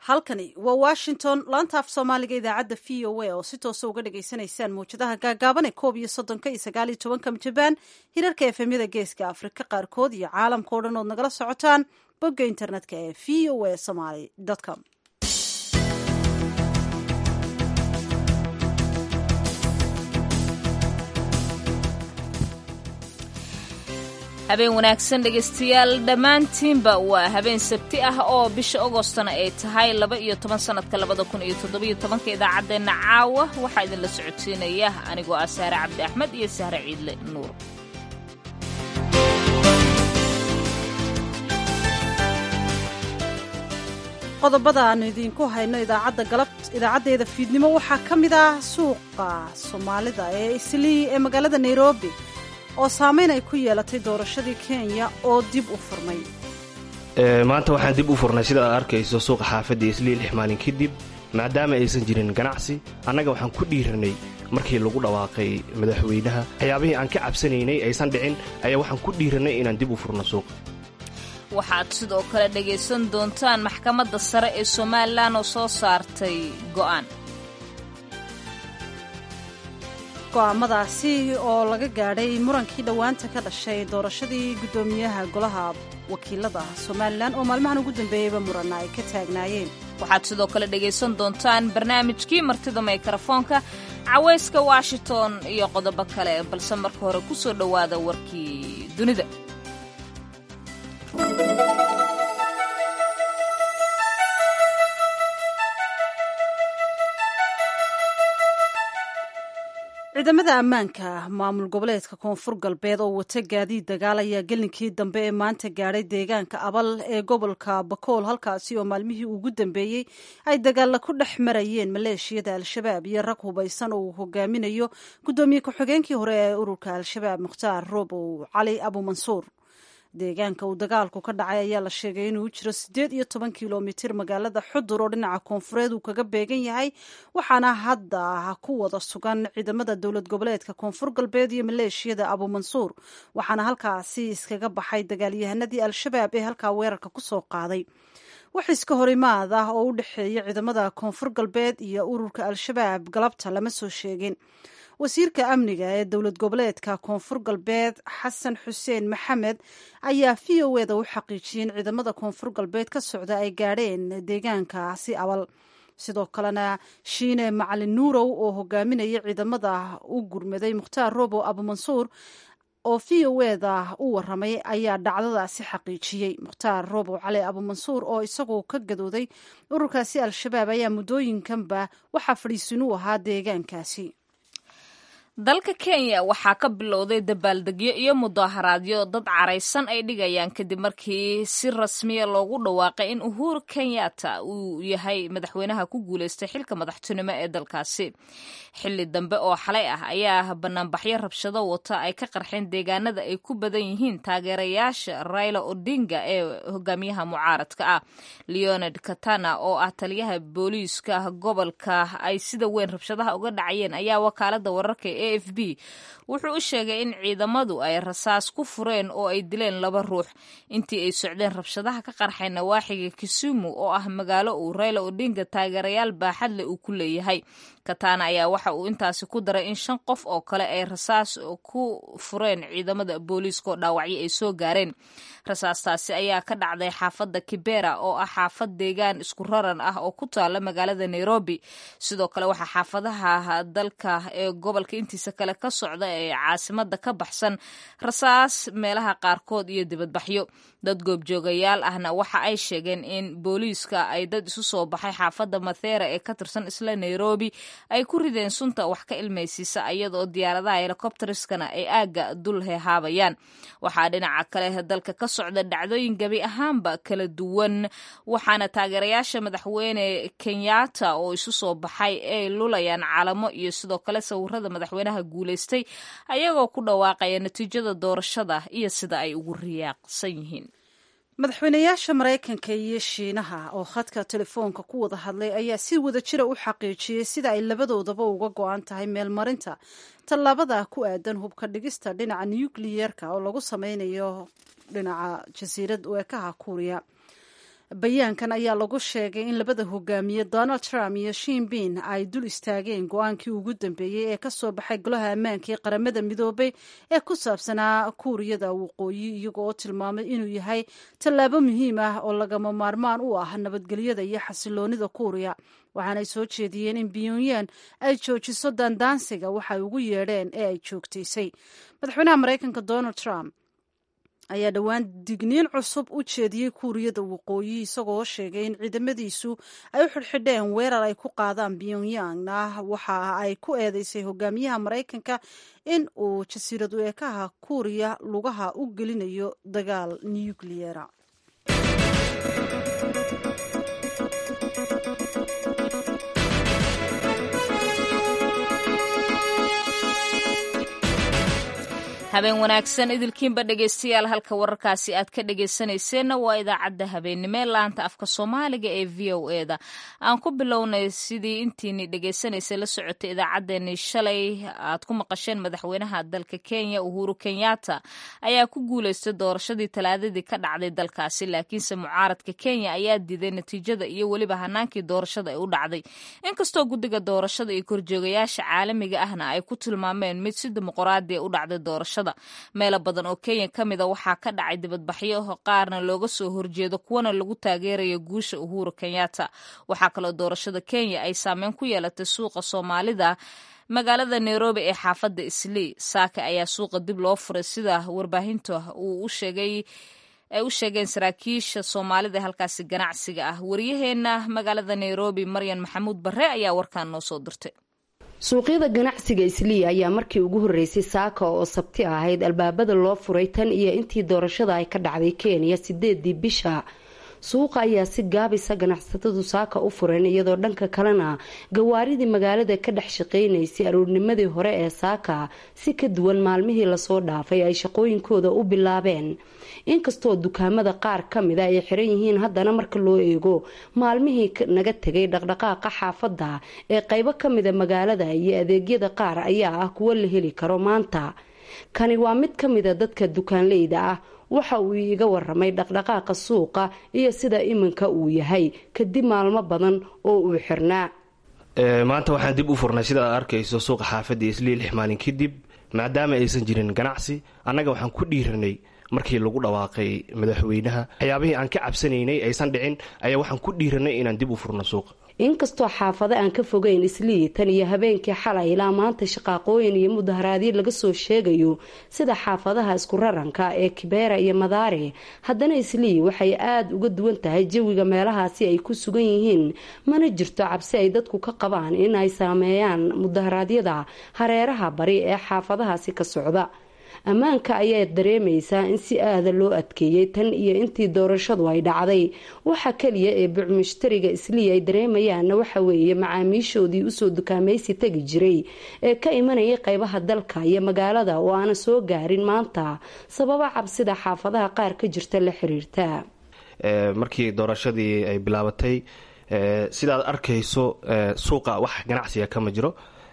halkani waa washington laanta af soomaaliga idaacadda v o a oo si toosa uga dhagaysanaysaan mawjadaha gaagaaban ee koob iyo soddonka iyo sagaal iyo tobanka jabaan hirarka efemyada geeska afrika qaarkood iyo caalamka o dhan ood nagala socotaan bogga internetka ee v o a somaly com habeen wanaagsan dhegaystayaal dhammaantiinba waa habeen sabti ah oo bisha agostona ay tahay laba iyo toban sannadka labada kun iyo toddobiyo tobanka idaacaddeenna caawa waxaa idinla socodsiinaya anigoo ah saare cabdi axmed iyo sahre ciidle nuur qodobada aanu idiinku hayno idaacadda galab idaacaddeeda fiidnimo waxaa ka mid ah suuqa soomaalida ee islii ee magaalada nairobi oo saamayn ay ku yeelatay doorashadii kenya oo dib u furmay maanta waxaan dib u furnay sida aad arkayso suuqa xaafadda islii lix maalin kadib maadaama aysan jirin ganacsi annaga waxaan ku dhiiranay markii lagu dhawaaqay madaxweynaha waxyaabihii aan ka cabsanaynay aysan dhicin ayaa waxaan ku dhiirannay inaan dib u furno suuqa waxaad sidoo kale dhegaysan doontaan maxkamadda sare ee somalilan oo soo saartay go'aan go'aamadaasi oo laga gaadhay murankii dhowaanta ka dhashay doorashadii guddoomiyaha golaha wakiilada somalilan oo maalmahan ugu dambeeyeyba muranna ay ka taagnaayeen waxaad sidoo kale dhegaysan doontaan barnaamijkii martida mikrafoonka cawayska washington iyo qodobo kale balse marka hore ku soo dhowaada warkii dunida ciidamada ammaanka maamul goboleedka koonfur galbeed oo wata gaadiid dagaal ayaa gelinkii dambe ee maanta gaadhay deegaanka abal ee gobolka bakool halkaasi oo maalmihii ugu dambeeyey ay dagaalla ku dhex marayeen maleeshiyada al-shabaab iyo rag hubaysan oo uu hogaaminayo guddoomiye ku-xigeenkii hore ee ururka al-shabaab mukhtaar roobow cali abumansuur deegaanka uu dagaalku ka dhacay ayaa la sheegay inuu jiro siddeed iyo toban kilomitir magaalada xudur oo dhinaca koonfureed uu kaga beegan yahay waxaana hadda ku wada sugan ciidamada dowlad goboleedka koonfur galbeed iyo maleeshiyada abumansuur waxaana halkaasi iskaga baxay dagaalyahanadii al-shabaab ee halkaa weerarka kusoo qaaday wax iska horimaad ah oo u dhexeeya ciidamada koonfur galbeed iyo ururka al-shabaab galabta lama soo sheegin wasiirka amniga ee dowlad goboleedka koonfur galbeed xasan xuseen maxamed ayaa v o eda u xaqiijiyey in ciidamada koonfur galbeed ka socda ay gaadheen deegaankaasi abal sidoo kalena shiine macalin nuurow oo hogaaminaya ciidamada u gurmaday mukhtaar robow abumansuur oo v o eda u waramay ayaa dhacdadaasi xaqiijiyey mukhtaar robow cali abumansuur oo isagu ka gadooday ururkaasi al-shabaab ayaa muddooyinkanba waxaa fadhiisin u ahaa deegaankaasi dalka kenya waxaa ka bilowday dabaaldegyo iyo mudaharaadyo dad caraysan ay dhigayaan kadib markii si rasmiya loogu dhawaaqay in uhuru kenyatta uu yahay madaxweynaha ku guuleystay xilka madaxtinimo ee dalkaasi xilli dambe oo xalay ah ayaa banaanbaxyo rabshado wata ay ka qarxeen deegaanada ay ku badan yihiin taageerayaasha raila odinga ee hogaamiyaha mucaaradka ah leonard katana oo ah taliyaha booliiska gobolka ay sida weyn rabshadaha uga dhacayeen ayaa wakaalada wararka a f b wuxuu u sheegay in ciidamadu ay rasaas ku fureen oo ay dileen laba ruux intii ay socdeen rabshadaha ka qarxay nawaaxiga kisumu oo ah magaalo uu rayla odinga taageerayaal baaxadle uu ku leeyahay katana ayaa waxa uu intaasi ku daray in shan qof oo kale ay rasaas ku fureen ciidamada booliiska oo dhaawacyo ay soo gaareen rasaastaasi ayaa ka dhacday xaafadda kibera oo ah xaafad deegaan isku raran ah oo ku taala magaalada nairobi sidoo kale waxaa xaafadaha dalka ee gobolka intiisa kale ka socda ee caasimada ka baxsan rasaas meelaha qaarkood iyo dibadbaxyo dad goobjoogayaal ahna waxa ay sheegeen in booliiska ay dad isu soo baxay xaafadda mathera ee ka tirsan isla nairobi ay ku rideen sunta wax ka ilmaysiisa iyadaoo diyaaradaha helikobteriskana ay aagga dul hehaabayaan waxaa dhinaca kale dalka ka socda dhacdooyin gebi ahaanba kala duwan waxaana taageerayaasha madaxweyne kenyatta oo isu soo baxay ay lulayaan calamo iyo sidoo kale sawirada madaxweynaha guuleystay ayagoo ku dhawaaqaya natiijada doorashada iyo sida ay ugu riyaaqsan yihiin madaxweynayaasha maraykanka iyo shiinaha oo khadka telefoonka ku wada hadlay ayaa si wada jira u xaqiijiyey sida ay labadoodaba uga go-an tahay meelmarinta tallaabada ku aadan hubka dhigista dhinaca nukliyeerka oo lagu sameynayo dhinaca jasiirad weekaha kuuriya bayaankan ayaa lagu sheegay in labada hogaamiye donald trump iyo shinbin ay dul istaageen go-aankii ugu dambeeyey ee kasoo baxay golaha ammaanka ee qaramada midoobay ee ku saabsanaa kuuriyada waqooyi iyago oo tilmaamay inuu yahay tallaabo muhiim ah oo lagama maarmaan u ah nabadgelyada iyo xasiloonida kuuriya waxaanay soo jeediyeen in pyongyang ay joojiso daandaansiga waxay ugu yeedheen ee ay joogtaysay madaxweynaha maraykanka donald trump ayaa dhowaan digniin cusub u jeediyey kuuriyada waqooyi isagoo sheegay in ciidamadiisu ay u xidhxidheen weerar ay ku qaadaan pyongyangna waxa ay ku eedeysay hogaamiyaha maraykanka in uu jasiiradu eekaha kuuriya lugaha u gelinayo dagaal nukliyera habeen wanaagsan idilkiinba dhegaystayaal halka wararkaasi aad ka dhegaysanayseena waa idaacadda habeennimo ee laanta afka soomaaliga ee v o e da aan ku bilownay sidii intiini dhegaysanaysa la socotay idaacaddeenii shalay aad ku maqasheen madaxweynaha dalka kenya uhuru kenyatta ayaa ku guulaystay doorashadii talaadadii ka dhacday dalkaasi laakiinse mucaaradka kenya ayaa diiday natiijada iyo weliba hanaankii doorashada ay u dhacday inkastoo guddiga doorashada iyo korjoogayaasha caalamiga ahna ay ku tilmaameen mid si dimuqraadiya u dhacday doorashada meelo badan oo kenya ka mida waxaa ka dhacay dibadbaxyo qaarna looga soo horjeedo kuwana lagu taageerayo guusha uhuru kenyatta waxaa kaloo doorashada kenya ay saameyn ku yeelatay suuqa soomaalida magaalada nairobi ee xaafadda islii saake ayaa suuqa dib loo furay sida warbaahinta uu u sheegay ay u sheegeen saraakiisha soomaalida halkaasi ganacsiga ah waryaheena magaalada nairobi maryan maxamuud barre ayaa warkaan noo soo dirtay suuqyada ganacsiga islii ayaa markii ugu horreysay saaka oo sabti ahayd albaabada loo furay tan iyo intii doorashada ay ka dhacday kenya sideedii bisha suuqa ayaa si gaabisa ganacsatadu saaka u fureen iyadoo dhanka kalena gawaaridii magaalada ka dhex shaqaynaysay aroornimadii hore ee saaka si ka duwan maalmihii lasoo dhaafay ay shaqooyinkooda u bilaabeen inkastoo dukaamada qaar ka mida ay xiran yihiin haddana marka loo eego maalmihii naga tegay dhaqdhaqaaqa xaafadda ee qaybo ka mida magaalada iyo adeegyada qaar ayaa ah kuwo la heli karo maanta kani waa mid ka mida dadka dukaanleyda ah waxa uu iiga waramay dhaqdhaqaaqa suuqa iyo sida iminka uu yahay kadib maalmo badan oo uu xirnaa maanta waxaan dib u furnay sida aad arkayso suuqa xaafadda islii lix maalin kadib maadaama aysan jirin ganacsi annaga waxaan ku dhiiranay markii lagu dhawaaqay madaxweynaha waxyaabihii aan ka cabsanaynay aysan dhicin ayaa waxaan ku dhiiranay inaan dib u furno suuqa inkastoo xaafado aan ka fogeyn islii tan iyo habeenkii xalay ilaa maanta shaqaaqooyin iyo mudaharaadyo laga soo sheegayo sida xaafadaha isku raranka ee kibeera iyo madaare haddana islii waxay aada uga duwan tahay jawiga meelahaasi ay ku sugan yihiin mana jirto cabsi ay dadku ka qabaan in ay saameeyaan mudaharaadyada hareeraha bari ee xaafadahaasi ka socda ammaanka ayaa dareemaysaa in si aada loo adkeeyey tan iyo intii doorashadu ay dhacday waxa kaliya ee bucmushtariga islii ay dareemayaanna waxa weeye macaamiishoodii usoo dukaamaysi tegi jiray ee ka imanayay qeybaha dalka iyo magaalada oo aana soo gaarin maanta sababa cabsida xaafadaha qaar ka jirta la xiriirta markii doorashadii ay bilaabatay sidaad arkayso suuqa wax ganacsiga kama jiro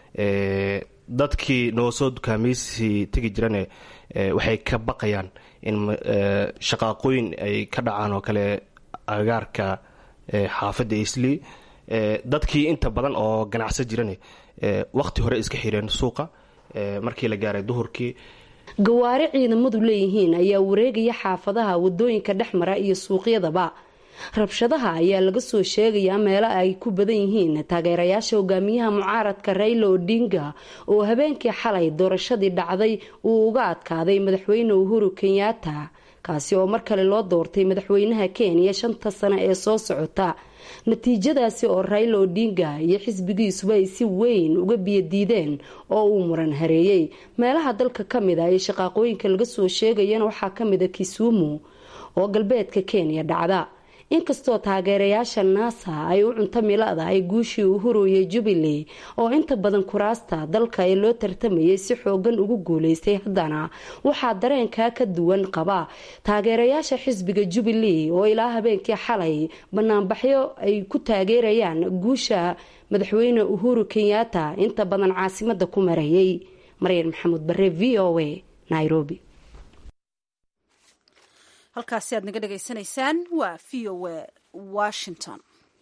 dadkii noo soo dukaamaysi tegi jirane waxay ka baqayaan in shaqaaqooyin ay ka dhacaan oo kale agaarka xaafadda islii dadkii inta badan oo ganacsan jirane waqti hore iska xireen suuqa markii la gaaray duhurkii gawaari ciidamadu leeyihiin ayaa wareegaya xaafadaha wadooyinka dhex mara iyo suuqyadaba rabshadaha ayaa laga soo sheegayaa meelo ay ku badan yihiin taageerayaasha hogaamiyaha mucaaradka rayla odinga oo habeenkii xalay doorashadii dhacday uu uga adkaaday madaxweyne uhuru kenyatta kaasi oo mar kale loo doortay madaxweynaha kenya shanta sano ee soo socota natiijadaasi oo rayla odinga iyo xisbigiisuba ay si weyn uga biyadiideen oo uu muran hareeyey meelaha dalka ka mid a ee shaqaaqooyinka laga soo sheegayana waxaa ka mida kisumu oo galbeedka kenya dhacda inkastoo taageerayaasha naasa ay u cunto milada ay guushii uhuru iyo jubilee oo inta badan kuraasta dalka ee loo tartamayay si xoogan ugu guuleystay haddana waxaa dareenkaa ka duwan qaba taageerayaasha xisbiga jubilee oo ilaa habeenkii xalay banaanbaxyo ay ku taageerayaan guusha madaxweyne uhuru kenyatta inta badan caasimada ku marayay maryan maxamuud bare v o a nairobi halkaasi aad naga dhegaysanaysaan waa v o a washington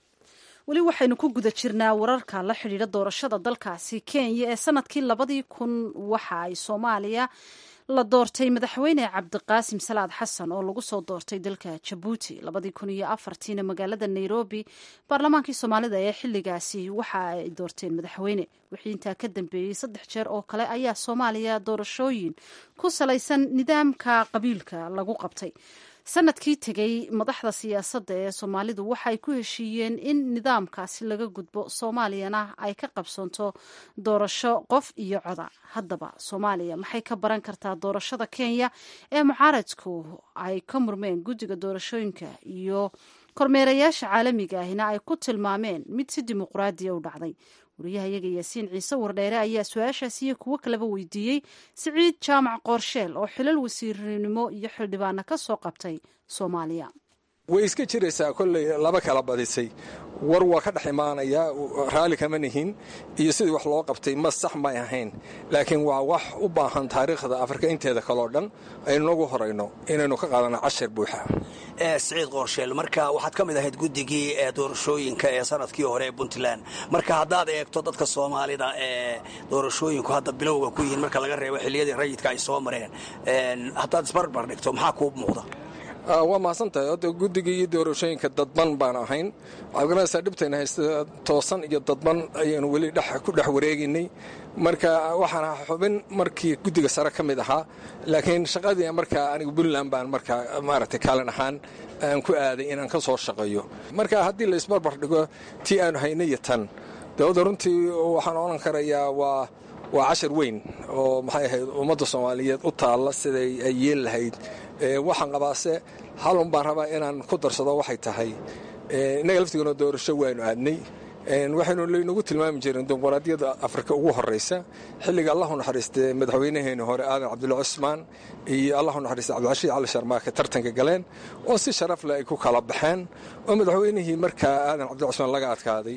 weli waxaynu ku guda jirnaa wararka la xidhiidha doorashada dalkaasi kenya ee sanadkii labadii kun waxa ay soomaaliya la doortay madaxweyne cabdiqaasim salaad xasan oo lagu soo doortay dalka jabuuti labadii kun iyo afartiina magaalada nairobi baarlamaankii soomaalida ee xilligaasi waxa ay doorteen madaxweyne wixii intaa ka dambeeyey saddex jeer oo kale ayaa soomaaliya doorashooyin ku salaysan nidaamka qabiilka lagu qabtay sanadkii tegey madaxda siyaasadda ee soomaalidu waxay ku heshiiyeen in nidaamkaasi laga gudbo soomaaliyana ay ka qabsoonto doorasho qof iyo coda haddaba soomaaliya maxay ka baran kartaa doorashada kenya ee mucaaradku ay ka murmeen guddiga doorashooyinka iyo kormeerayaasha caalamiga ahina ay ku tilmaameen mid si dimuqraadiya u dhacday wariyahayaga yaasiin ciise wardheere ayaa su-aashaas iyo kuwo kaleba weydiiyey siciid jaamac qoorsheel oo xilal wasiirnimo iyo xildhibaana ka soo qabtay soomaaliya way iska jiraysaa kolley laba kala badisay war waa ka dhex imaanayaa raalli kama nihin iyo sidii wax loo qabtay ma sax may ahayn laakiin waa wax u baahan taariikhda afrika inteeda kaleo dhan aynu nagu horayno inaynu ka qaadano cashar buuxa siciid qoorsheel marka waxaad ka mid ahayd guddigii ee doorashooyinka ee sanadkii hore ee puntland marka haddaad eegto dadka soomaalida ee doorashooyinku hadda bilowga ku yihiin marka laga reebo xilliyadii rayidka ay soo mareen haddaad isbarbar dhigto maxaa kuu muuqda waa mahadsantahay hadda guddigii iyo doorashooyinka dadban baan ahayn waxaad garanaysaa dhibtayna haysta toosan iyo dadban ayaynu weli ku dhex wareegaynay marka waxaan ahaa xubin markii guddiga sare ka mid ahaa laakiin shaqadii markaa anigu puntland baan markaa maaragtay kaalin ahaan aan ku aaday inaan ka soo shaqeeyo marka haddii la isbarbar dhigo tii aanu haynay iyo tan dawladda runtii waxaan odhan karayaa waa waa cashar weyn oo maxay ahayd ummadda soomaaliyeed u taalla siday ay yeel lahayd waxaan qabaase halun baan rabaa inaan ku darsado waxay tahay innaga laftigoona doorasho waanu aadnay waxaynu laynagu tilmaami jireen dimuqraadiyadda afrika ugu horraysa xilliga allahu naxariistee madaxweynaheeni hore aadan cabdulla cusmaan iyo allahu naxariiste cabdilcashiid cali sharmaake tartanka galeen oo si sharaf leh ay ku kala baxeen oo madaxweynihii markaa aadan cabdulla cusmaan laga adkaaday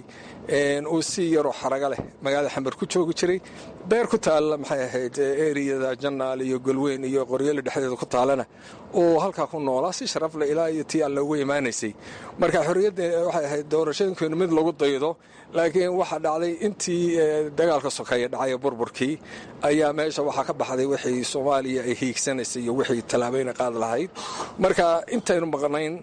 uu si yaroo xaraga leh magaalada xamar ku joogi jiray beer ku taalla maxay ahayd eriyada jannaal iyo golweyn iyo qoryola dhexdeeda ku taallana uu halkaa ku noolaa si sharaf leh ilaa iyo tii alla ugu imaanaysay marka xorriyadda waxay ahayd doorashooyinkeenu mid lagu daydo laakiin waxaa dhacday intii dagaalka sokeeye dhacay burburkii ayaa meesha waxaa ka baxday wixii soomaaliya ay hiigsanaysay iyo wixii tallaabeyna qaad lahayd marka intaynu maqnayn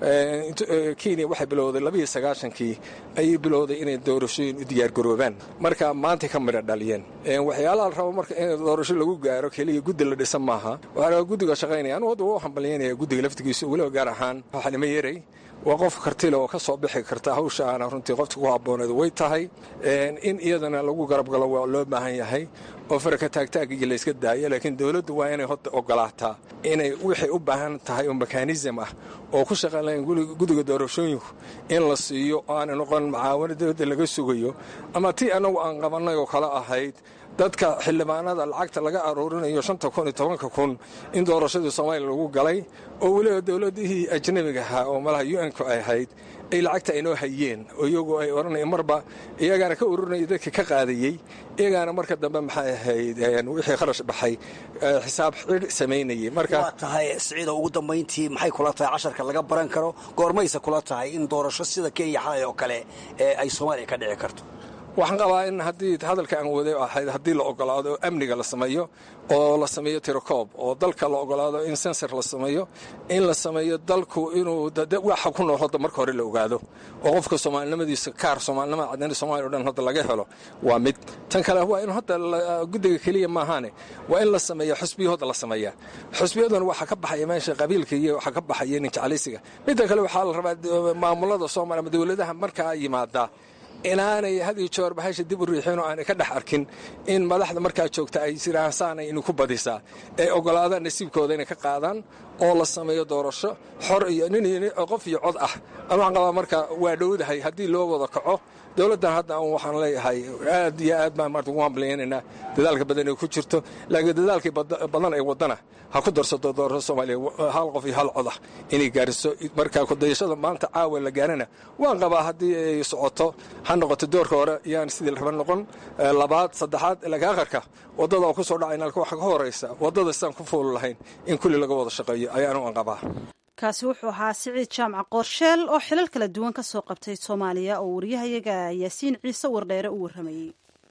kenya waxay bilowday labiiyo sagaashankii ayay bilowday inay doorashooyin u diyaargaroobaan marka maantay ka midha dhaliyeen waxyaalaha la rabo marka in doorasho lagu gaaro keliya guddi la dhisa maaha waxaa rabaa guddiga shaqaynaya anu hadda waa u hambalyaynaya guddiga laftigiisa weliba gaar ahaan xalimo yeray waa qof kartile oo ka soo bixi karta hawsha aana runtii qofta ku habbooneed way tahay in iyadana lagu garab galo waa loo baahan yahay oo faraka taagtaagiyo layska daayo laakiin dowladdu waa inay hota ogolaataa inay wixay u baahan tahay oo mekanism ah oo ku shaqayn lahayn guddiga doorashooyinku in la siiyo oo aanay noqon macaawino dowladda laga sugayo ama tii annagu aan qabannay oo kale ahayd dadka xildhibaanada lacagta laga aruurinayo shanta kun iyo tobanka kun in doorashadii soomaaliya lagu galay oo weliba dowladihii ajnabiga ahaa oo malaha u n-ku ay ahayd ay lacagta aynoo hayeen oo iyagu ay odhanaya marba iyagaana ka ururinaya dadka ka qaadayey iyagaana marka dambe maxay ahayd wixii kharash baxay xisaab xidh samaynayay marka waa tahay siciido ugu dambayntii maxay kula tahay casharka laga baran karo goormayse kula tahay in doorasho sida kenya xalay oo kale ay soomaaliya ka dhici karto waxaan qabaa in haddii hadalka aan waday ahayd haddii la ogolaado amniga la sameeyo oo la sameeyo tirokoob oo dalka la ogolaado in sensor la sameeyo in la sameeyo dalku inuu waxa ku nool hadda marka hore la ogaado oo qofka soomaalinimadiisa kaar soomaalinimada cadani soomaliya o dhan hadda laga helo waa mid tan kale waa in hadda guddiga keliya maahaane waa in la sameeyo xusbiyo hadda la sameeyaa xusbiyaduna waxaa ka baxaya meesha qabiilka iyo waxaa ka baxaya ninjeclaysiga midda kale waxaa la rabaa maamulada soomaaliya ama dowladaha markaa yimaadaa inaanay had iyo joor bahasha dib u riixin oo aanay ka dhex arkin in madaxda markaa joogta ay siraansaanay inu ku badisaa ay ogolaadaan nasiibkooda inay ka qaadaan oo la sameeyo doorasho xor iyo nin qof iyo cod ah an waxaan qabaa marka waa dhowdahay haddii loo wada kaco dowladdan hadda waxaan leeyahay aad iyo aad baan maarta ugu hambalyaynaynaa dadaalka badan ay ku jirto laakiin dadaalkii badan ay wadana ha ku darsato doorasho soomaaliya hal qof iyo hal cod ah inay gaariso marka kudayashada maanta caawa la gaarana waan qabaa haddii ay socoto ha noqoto doorka hore yaan sidii raba noqon labaad saddexaad laakiin akharka waddada oo ku soo dhacayna waxa ka horaysa waddada sidaan ku fuuli lahayn in kulli laga wada shaqeeyo ayaanu aan qabaa kaasi wuxuu ahaa siciid jaamac qoorsheel oo xilal kala duwan ka soo qabtay soomaaliya oo wariyahayaga yaasiin ciise wardheere u warramayey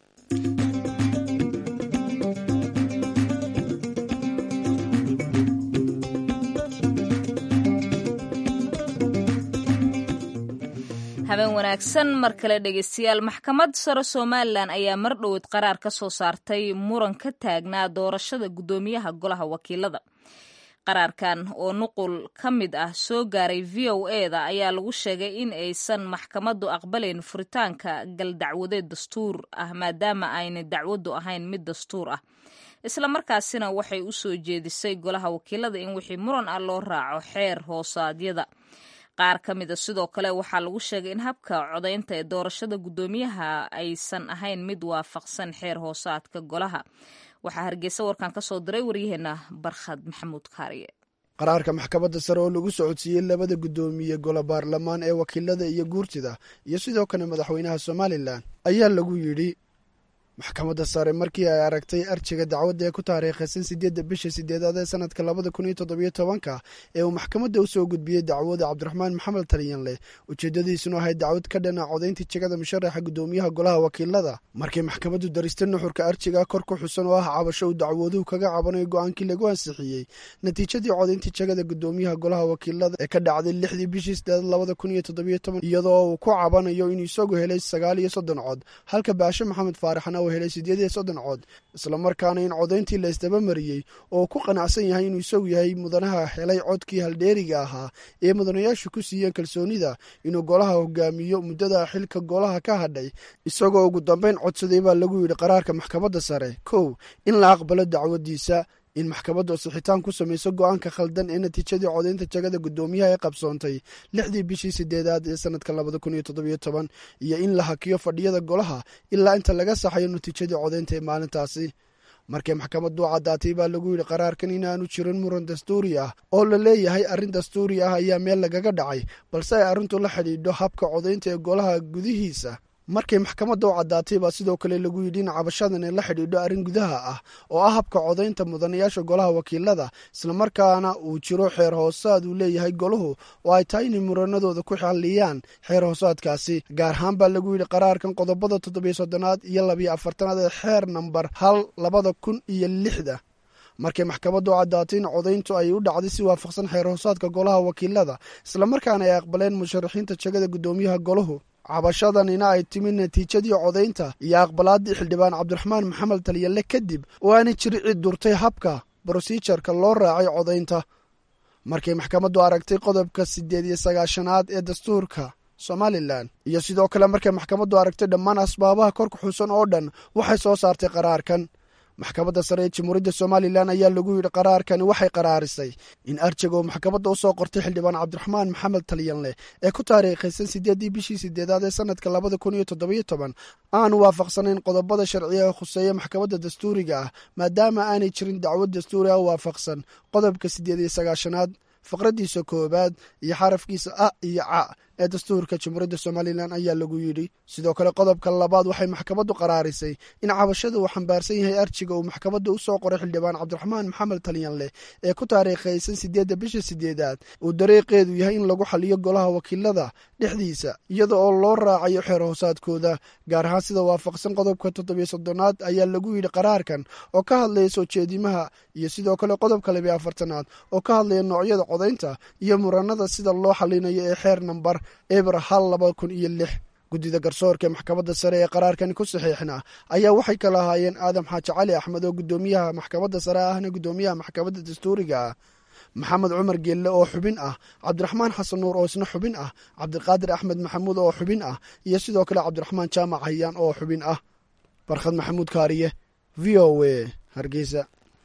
habeen wanaagsan mar kale dhegeystayaal maxkamad sare somalilan ayaa mar dhoweed qaraar ka soo saartay muran ka taagnaa doorashada guddoomiyaha golaha wakiilada qaraarkan oo nuqul ka mid ah soo gaaray v o e da ayaa lagu sheegay in aysan maxkamaddu aqbalayn furitaanka galdacwadeed dastuur ah maadaama aynay dacwaddu ahayn mid dastuur ah islamarkaasina waxay u soo jeedisay golaha wakiilada in wixii muran ah loo raaco xeer hoosaadyada qaar ka mida sidoo kale waxaa lagu sheegay in habka codaynta ee doorashada guddoomiyaha aysan ahayn mid waafaqsan xeer hoosaadka golaha waxaa hargeysa warkan ka soo diray waryaheena barkhad maxamuud kaariye qaraarka maxkamadda sare oo lagu socodsiiyey labada guddoomiye golo baarlamaan ee wakiilada iyo guurtida iyo sidoo kale madaxweynaha somalilan ayaa lagu yidhi maxkamadda sare markii ay aragtay arjiga dacwadda ee ku taariikhaysan sideedda bisha sideedaad ee sanadka labada kun iyo toddobiyo tobanka ee uu maxkamadda u soo gudbiyey dacwada cabdiraxmaan maxamed taliyanleh ujeeddadiisunu ahayd dacwad ka dhana codayntii jegada musharaxa guddoomiyaha golaha wakiilada markii maxkamaddu daristay nuxurka arjiga kor ku xusan oo ah cabasho uu dacwaduhu kaga cabanayo go-aankii lagu ansixiyey natiijadii codayntii jegada guddoomiyaha golaha wakiilada ee ka dhacday lixdii bishii sideedaad labada kun iyo toddobiyo toban iyadoo uu ku cabanayo inuu isagu helay sagaal iyo soddon cod halka baashe maxamed faaraxna uu helay sideed iyo soddon cod islamarkaana in codayntii la isdaba mariyey oo ku qanacsan yahay inuu isagu yahay mudanaha helay codkii haldheeriga ahaa ee mudanayaashu ku siiyeen kalsoonida inuu golaha hogaamiyo muddada xilka golaha ka hadhay isagoo ugu dambeyn codsaday baa lagu yidhi qaraarka maxkamadda sare kow in la aqbalo dacwadiisa in maxkamaddu sixitaan ku samayso go-aanka khaldan ee natiijadii codaynta jagada guddoomiyaha ee qabsoontay lixdii bishii sideedaad ee sanadka labada kun iyo toddobiyo toban iyo in la hakiyo fadhiyada golaha ilaa inta laga saxayo natiijadii codaynta ee maalintaasi markii maxkamaddu caddaatay baa lagu yidhi qaraarkan inaanu jirin muran dastuuri ah oo la leeyahay arrin dastuuri ah ayaa meel lagaga dhacay balse ay arrintu la xidhiidho habka codaynta ee golaha gudihiisa markay maxkamadda u caddaatay baa sidoo kale lagu yidhi in cabashadan ay la xidhiidho arrin gudaha ah oo ah habka codaynta mudanayaasha golaha wakiilada islamarkaana uu jiro xeer hoosaad uu leeyahay golahu oo ay tahay inay muranadooda ku xalliyaan xeer hoosaadkaasi gaar ahaan baa lagu yidhi qaraarkan qodobada toddobiyo soddonaad iyo labiyo afartanaad ee xeer nambar hal labada kun iyo lixda markay maxkamaddu u caddaatay in codayntu ay u dhacday si waafaqsan xeer hoosaadka golaha wakiilada islamarkaana ay aqbaleen musharaxiinta jegada guddoomiyaha golahu cabashadanina ay timi natiijadii codaynta iyo aqbalaaddii xildhibaan cabdiraxmaan maxamed talyalle kadib oo aanay jiri cid durtay habka brosijarka loo raacay codaynta markay maxkamaddu aragtay qodobka siddeed iyo sagaashanaad ee dastuurka somalilan iyo sidoo kale markay maxkamaddu aragtay dhammaan asbaabaha kor ku xusan oo dhan waxay soo saartay qaraarkan maxkamadda sare ee jamhuuriyadda somalilan ayaa lagu yidhi qaraarkani waxay qaraarisay in arjiga uu maxkamadda u soo qortay xildhibaan cabdiraxmaan maxamed talyanleh ee ku taariikhaysan sideeddii bishii sideedaad ee sanadka labada kun iyo toddobiyo toban aanu waafaqsanayn qodobada sharciga ee khuseeya maxkamadda dastuuriga ah maadaama aanay jirin dacwad dastuuri ah waafaqsan qodobka siddeed iyo sagaashanaad faqraddiisa koowaad iyo xarafkiisa a iyo ca ee dastuurka jamhuuriyadda somalilan ayaa lagu yidhi sidoo kale qodobka labaad waxay maxkamaddu qaraarisay in cabashada uu xambaarsan yahay arjiga uu maxkamadda u soo qoray xildhibaan cabdiraxmaan maxamed talyanleh ee ku taariikhaysan sideedda bisha sideedaad uu dariiqeedu yahay in lagu xaliyo golaha wakiilada dhexdiisa iyada oo loo raacayo xeer hoosaadkooda gaar ahaan sida waafaqsan qodobka toddobiyo soddonaad ayaa lagu yidhi qaraarkan oo ka hadlaya soo jeedimaha iyo sidoo kale qodobka labiyo afartanaad oo ka hadlaya noocyada codaynta iyo muranada sida loo xalinayo ee xeer nambar ebra hal laba kun iyo lix guddida garsoorka ee maxkamadda sare ee qaraarkani ku saxiixna ayaa waxay kala ahaayeen aadam xaaji cali axmed oo guddoomiyaha maxkamadda sare ahna guddoomiyaha maxkamadda dastuuriga ah maxamed cumar geelle oo xubin ah cabdiraxmaan xasan nuur oo isna xubin ah cabdiqaadir axmed maxamuud oo xubin ah iyo sidoo kale cabdiraxmaan jaamac hayaan oo xubin ah barkhad maxamuud kaariye v o a hargeysa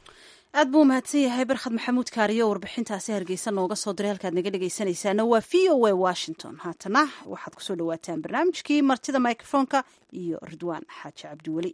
aad buu umahadsan yahay barkhad maxamuud kaariyo oo warbixintaasi hargeysa nooga soo diray halkaad naga dhegaysanaysaana waa v o a washington haatana waxaad kusoo dhawaataan barnaamijkii martida microfonka iyo ridwaan xaaji cabdiweli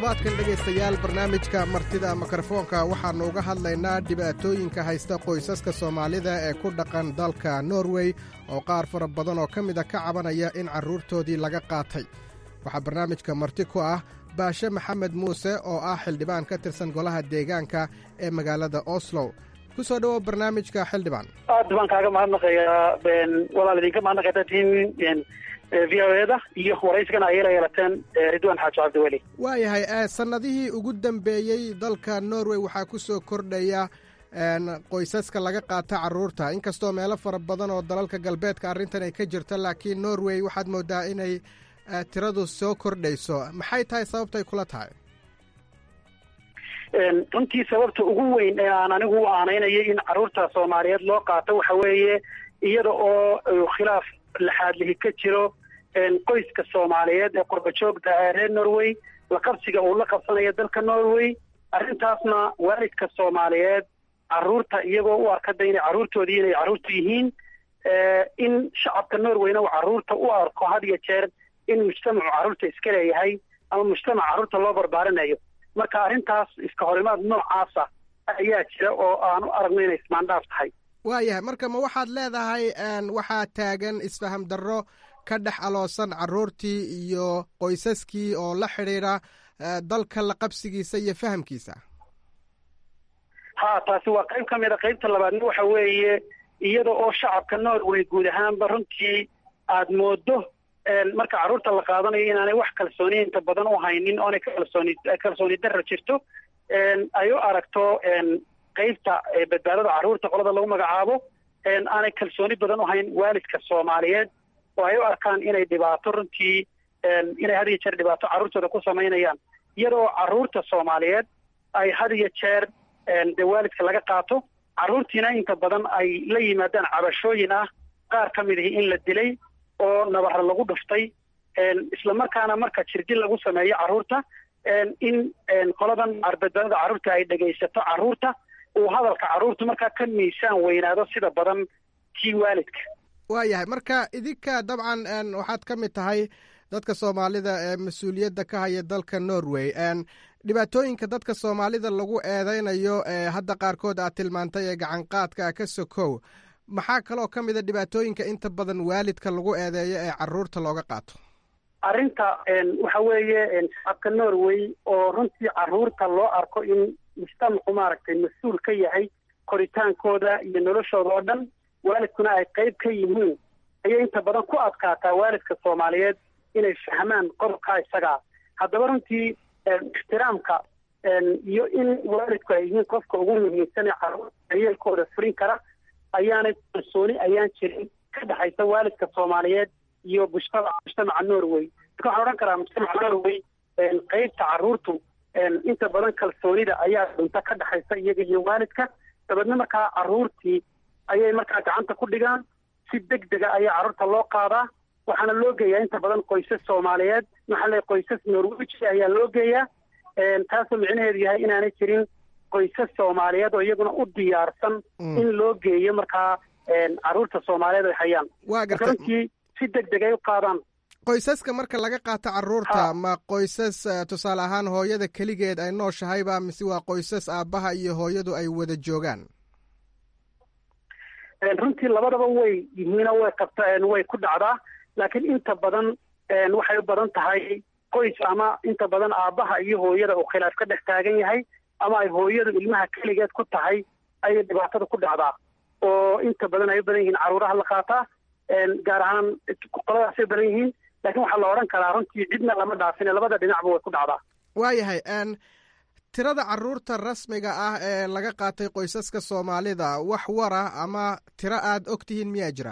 toddobaadkan dhegaystayaal barnaamijka martida mikrofoonka waxaannu uga hadlaynaa dhibaatooyinka haysta qoysaska soomaalida ee ku dhaqan dalka norway oo qaar fara badan oo ka mida ka cabanaya in carruurtoodii laga qaatay waxaa barnaamijka marti ku ah baashe maxamed muuse oo ah xildhibaan ka tirsan golaha deegaanka ee magaalada oslo ku soo dhowow barnaamijka xildhibaan aad baan kaaga mahadnaqayaa walaal idinka mahadnaqayta tihiin v o eda iyo waraysigana ayay la yeelateen ridwaan xaaji cabdiweli waayahay sannadihii ugu dambeeyey dalka norway waxaa ku soo kordhaya qoysaska laga qaata carruurta inkastoo meelo fara badan oo dalalka galbeedka arrintan ay ka jirto laakiin norway waxaad moodaa inay tiradu soo kordhayso maxay tahay sababtay kula tahay runtii sababta ugu weyn ee aan anigu u aanaynayay in carruurta soomaaliyeed loo qaato waxa weeye iyada oo khilaaf laxaadlihi ka jiro qoyska soomaaliyeed ee qurbajoogta ee reer norway la qabsiga uu la qabsanayo dalka norway arrintaasna waalidka soomaaliyeed carruurta iyagoo u arkada inay carruurtoodii inay carruurtu yihiin in shacabka norwayna uu carruurta u arko had iyo jeer in mujtamacu carruurta iska leeyahay ama mujtamac carruurta loo barbaarinayo marka arrintaas iska horimaad noocaasa ayaa jira oo aan u aragno inay ismaandhaaf tahay waayahay marka ma waxaad leedahay waxaa taagan isfaham darro ka dhex aloosan carruurtii iyo qoysaskii oo la xidhiidha dalka la qabsigiisa iyo fahamkiisa ha taasi waa qayb ka mid a qaybta labaadna waxa weeye iyada oo shacabka norway guud ahaanba runtii aad moodo marka carruurta la qaadanayo inaanay wax kalsooni inta badan u haynin oonay kalsooni kalsooni darra jirto ay u aragto qaybta badbaadada carruurta qolada lagu magacaabo aanay kalsooni badan u hayn waalidka soomaaliyeed oo ay u arkaan inay dhibaato runtii inay had iyo jeer dhibaato carruurtooda ku samaynayaan iyadoo carruurta soomaaliyeed ay had iyo jeer dee waalidka laga qaato carruurtiina inta badan ay la yimaadaan cabashooyin ah qaar ka mid ihi in la dilay oo nabara lagu dhuftay islamarkaana marka jirdil lagu sameeyo carruurta in qoladan badbaadada carruurta ay dhegaysato carruurta uu hadalka carruurta markaa ka miisaan weynaado sida badan kii waalidka waayahay marka idinka dabcan waxaad ka mid tahay dadka soomaalida ee mas-uuliyadda ka haya dalka norway dhibaatooyinka dadka soomaalida lagu eedeynayo ee hadda qaarkood aad tilmaantay ee gacanqaadka ka sokow maxaa kaloo ka mid a dhibaatooyinka inta badan waalidka lagu eedeeyo ee carruurta looga qaato arrinta waxa weeye shacabka norway oo runtii carruurta loo arko in mujtamacu maaragtay mas-uul ka yahay koritaankooda iyo noloshooda oo dhan waalidkuna ay qayb ka yihiin ayay inta badan ku adkaataa waalidka soomaaliyeed inay fahmaan qodobkaa isagaa haddaba runtii ixtiraamka iyo in waalidku ay yihiin qofka ugu muhiimsan ee carruurta daryeelkooda furin kara ayaanay kalsooni ayaan jirin ka dhexaysa waalidka soomaaliyeed iyo mujtamaca mujtamaca norway marka waxaan odhan karaa mujtamaca norway qaybta carruurtu inta badan kalsoonida ayaa dhunta ka dhexaysa iyaga iyo waalidka dabeedna markaa carruurtii ayay markaa gacanta ku dhigaan si deg dega ayaa carruurta loo qaadaa waxaana loo geeyaa inta badan qoysas soomaaliyeed maxaa le qoysas norweji ayaa loo geeyaa taasoo micnaheedu yahay inaanay jirin qoysas soomaaliyeed oo iyaguna u diyaarsan in loo geeyo markaa carruurta soomaaliyeed ay hayaan waa gartay runtii si deg deg ay u qaadaan qoysaska marka laga qaato carruurta ma qoysas tusaale ahaan hooyada keligeed ay nooshahayba mise waa qoysas aabbaha iyo hooyadu ay wada joogaan runtii labadaba way yihiino way qabta way ku dhacdaa laakiin inta badan waxay u badan tahay qoys ama inta badan aabbaha iyo hooyada uu khilaaf ka dhex taagan yahay ama ay hooyadu ilmaha keligeed ku tahay ayay dhibaatada ku dhacdaa oo inta badan ay u badan yihiin carruuraha la qaataa gaar ahaan qoladaasay u badan yihiin laakiin waxaa la odhan karaa runtii cidna lama dhaafine labada dhinacba way ku dhacdaa waayahay tirada carruurta rasmiga ah ee laga qaatay qoysaska soomaalida wax wara ama tiro aad og tihiin miyaa jira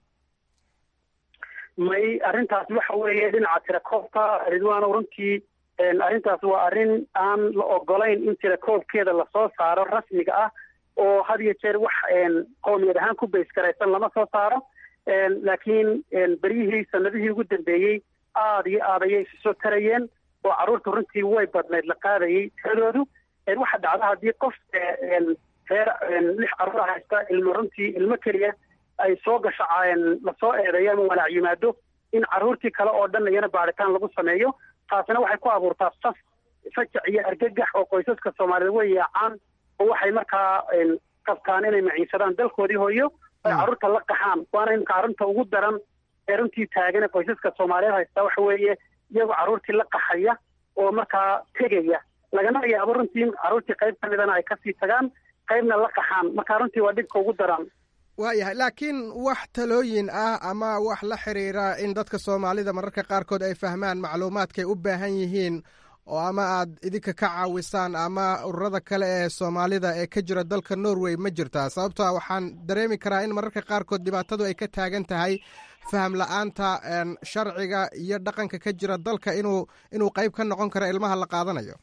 may arrintaas waxa weeye dhinaca tirakoobka ridwaano runtii arrintaas waa arrin aan la ogolayn in tirakoobkeeda lasoo saaro rasmiga ah oo had iyo jeer wax qowmiyad ahaan ku bays garaysan lama soo saaro laakiin beryihii sanadihii ugu dambeeyey aada iyo aad ayay isu soo tarayeen oo carruurta runtii way badnayd la qaadayay tiradoodu waxa dhacda haddii qof reer lix carruur haysta ilmo runtii ilmo keliya ay soo gasho lasoo eedeeyo ama walaac yimaado in carruurtii kale oo dhan iyana baaritaan lagu sameeyo taasina waxay ku abuurtaa saf fajac iyo argagax oo qoysaska soomaaliyeed way yaacaan oo waxay markaa qabtaan inay maciinsadaan dalkoodii hooyo ay carruurta la qaxaan waana imika arrinta ugu daran ee runtii taagan qoysaska soomaaliyeed haystaa waxa weeye iyagoo carruurtii la qaxaya oo markaa tegaya lagana yaabo runtii in carruurtii qayb ka midana ay kasii tagaan qaybna la qaxaan marka runtii waa dhibka ugu daran waayahay laakiin wax talooyin ah ama wax la xiriira in dadka soomaalida mararka qaarkood ay fahmaan macluumaadkay u baahan yihiin oo ama aad idinka ka caawisaan ama ururada kale ee soomaalida ee ka jira dalka norway ma jirtaa sababtoa waxaan dareemi karaa in mararka qaarkood dhibaatadu ay ka taagan tahay faham la-aanta sharciga iyo dhaqanka ka jira dalka inuu inuu qayb ka noqon karo ilmaha la qaadanayo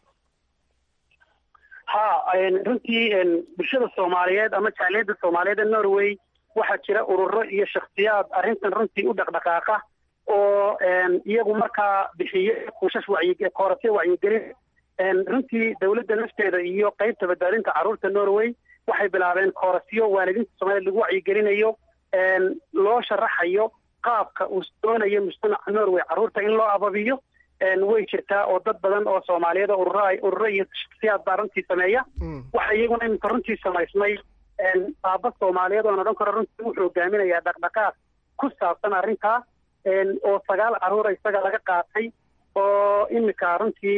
ha runtii bulshada soomaaliyeed ama jaaliyadda soomaaliyeed ee norway waxaa jira ururo iyo shakhsiyaad arrintan runtii u dhaqdhaqaaqa oo iyagu markaa bixiye kuushash wacyi koorasyo wacyigelin runtii dowladda nafteeda iyo qeybta badbaadinta carruurta norway waxay bilaabeen koorasyo waalidiinta soomaliyeed lagu wacyigelinayo loo sharaxayo qaabka uu doonayo mujtamaca norway carruurta in loo ababiyo way jirtaa oo dad badan oo soomaaliyeed oo ururo ururo iyo shaksiyaad baa runtii sameeya waxa iyaguna iminka runtii samaysmay aaba soomaaliyeed oon odhan karo runtii wuxuu hogaaminayaa dhaqdhaqaaq ku saabsan arrintaa oo sagaal carruura isaga laga qaatay oo iminka runtii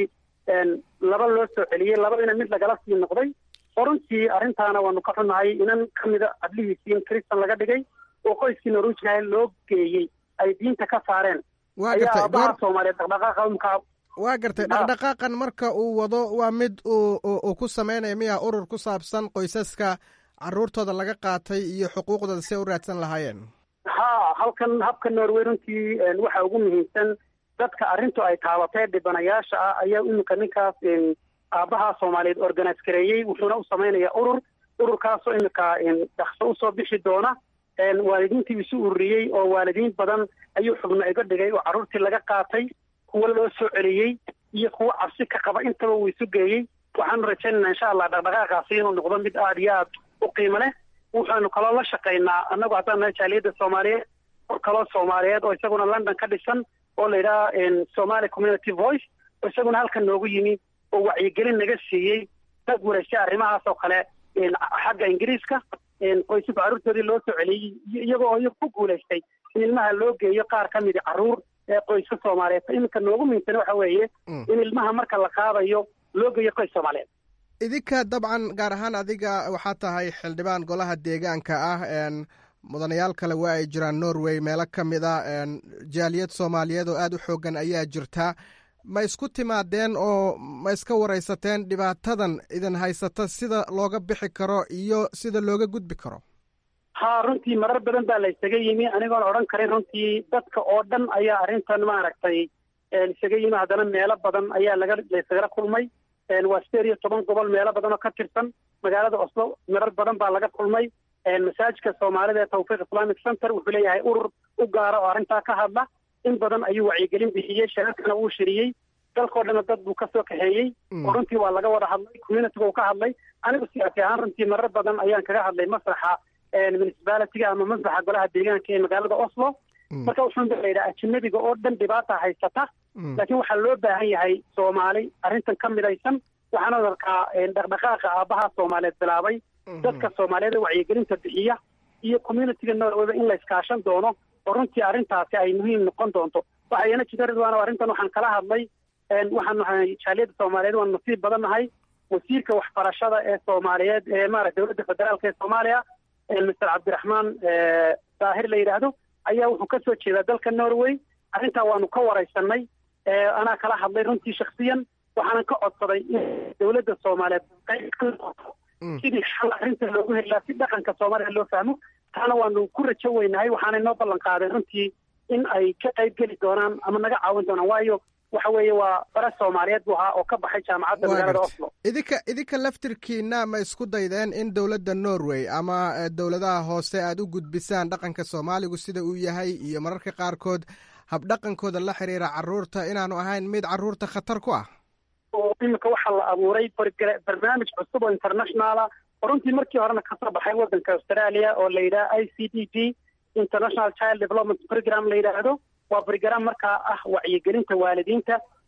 laba loo soo celiyey labadina mid lagala sii noqday oo runtii arrintaana waanu ka xunnahay inan ka mida adlihiisii in kristan laga dhigay oo qoyskii norwejigaha loo geeyey ay diinta ka saareen waa gartay ayaa soomaaliyeed dhaqdhaqaaqa imkaa waa gartay dhaqdhaqaaqan marka uu wado waa mid uu uu ku sameynaya miya urur ku saabsan qoysaska carruurtooda laga qaatay iyo xuquuqdooda si ay u raadsan lahaayeen ha halkan habka norway runtii waxa ugu muhiimsan dadka arrintu ay taabatee dhibanayaasha ah ayaa iminka ninkaas aabbaha soomaaliyeed organise gareeyey wuxuuna u samaynayaa urur ururkaasoo iminka dhakso usoo bixi doona waalidiintii isu ururiyey oo waalidiin badan ayuu xubno iga dhigay oo carruurtii laga qaatay kuwo loo soo celiyey iyo kuwo cabsi ka qaba intaba uu isu geeyey waxaanu rajaynaynaa insha allah dhaqdhaqaaqaasi inuu noqdo mid aada iyo aad u qiimo leh waxaanu kaloo la shaqaynaa annagu haddaan nahay jaaliyadda soomaaliyeed or kaloo soomaaliyeed oo isaguna london ka dhisan oo la yidhaha somali community voice oo isaguna halkan noogu yimi oo wacyigelin naga siiyey dad wareysay arrimahaas oo kale xagga ingiriiska qoysaska carruurtoodii loo soo celiyey iyagoo iyagu ku guulaystay in ilmaha loo geeyo qaar ka midi carruur ee qoyska soomaaliyeed iminka noogu muhiimsan waxa weeye in ilmaha marka la qaadayo loo geeyo qoys soomaaliyeed idinka dabcan gaar ahaan adiga waxaa tahay xildhibaan golaha deegaanka ah mudanayaal kale waa ay jiraan norway meelo ka mid a jaaliyad soomaaliyeed oo aada u xoogan ayaa jirta ma isku timaadeen oo ma iska waraysateen dhibaatadan idin haysata sida looga bixi karo iyo sida looga gudbi karo ha runtii marar badan baa la isaga yimi anigoon odhan karin runtii dadka oo dhan ayaa arrintan maaragtay isaga yimi haddana meelo badan ayaa laga laysagala kulmay waa sideed iyo toban gobol meelo badan oo ka tirsan magaalada oslo marar badan baa laga kulmay masaajidka soomaalida ee tawfiiq islamic center wuxuu leeyahay urur u gaara oo arrintaa ka hadla in badan ayuu wacyigelin bixiyey shirarkana wuu shiriyey dalkoo dhanna dad buu kasoo kaxeeyey oo runtii waa laga wada hadlay communityga uu ka hadlay anigu siyaasi ahaan runtii marar badan ayaan kaga hadlay masraxa municipalitiga ama masraxa golaha deegaanka ee magaalada oslo marka wuxuun ba la yidhaha ajinabiga oo dhan dhibaata haysata laakiin waxaa loo baahan yahay soomaali arrintan ka midaysan waxaana arkaa dhaqdhaqaaqa aabbaha soomaaliyeed bilaabay dadka soomaaliyeed ee wacyigelinta bixiya iyo communityga norwayba in la iskaashan doono oo runtii arrintaasi ay muhiim noqon doonto waxa iyana jira ridwaan arrintan waxaan kala hadlay waxaan nahay jaaliyadda soomaaliyeed waan nasiib badan nahay wasiirka waxbarashada ee soomaaliyeed ee maarata dowladda federaalka ee soomaaliya mister cabdiraxmaan daahir la yidhaahdo ayaa wuxuu ka soo jeedaa dalka norway arrintaa waanu ka waraysanay anaa kala hadlay runtii shaksiyan waxaanan ka codsaday in dowladda soomaaliyeed qayb ka noqoto sidii xal arrinta loogu helaa si dhaqanka soomaaliya loo fahmo taana waanu ku rajo weynahay waxaanay noo ballan qaadeen runtii in ay ka qayb geli doonaan ama naga caawin doonaan waayo waxa weeye waa bare soomaaliyeed buu ahaa oo ka baxay jaamacadda magaalada oslo idinka idinka laftirkiina ma isku daydeen in dowladda norway ama dowladaha hoose aad u gudbisaan dhaqanka soomaaligu sida uu yahay iyo mararka qaarkood habdhaqankooda la xiriira carruurta inaanu ahayn mid carruurta khatar ku ah oo iminka waxaa la abuuray barnaamij cusub oo internationala oo runtii markii horena kasoo baxay waddanka australia oo la yidhaha i c d g international child development program la yidhaahdo waa program markaa ah wacyigelinta waalidiinta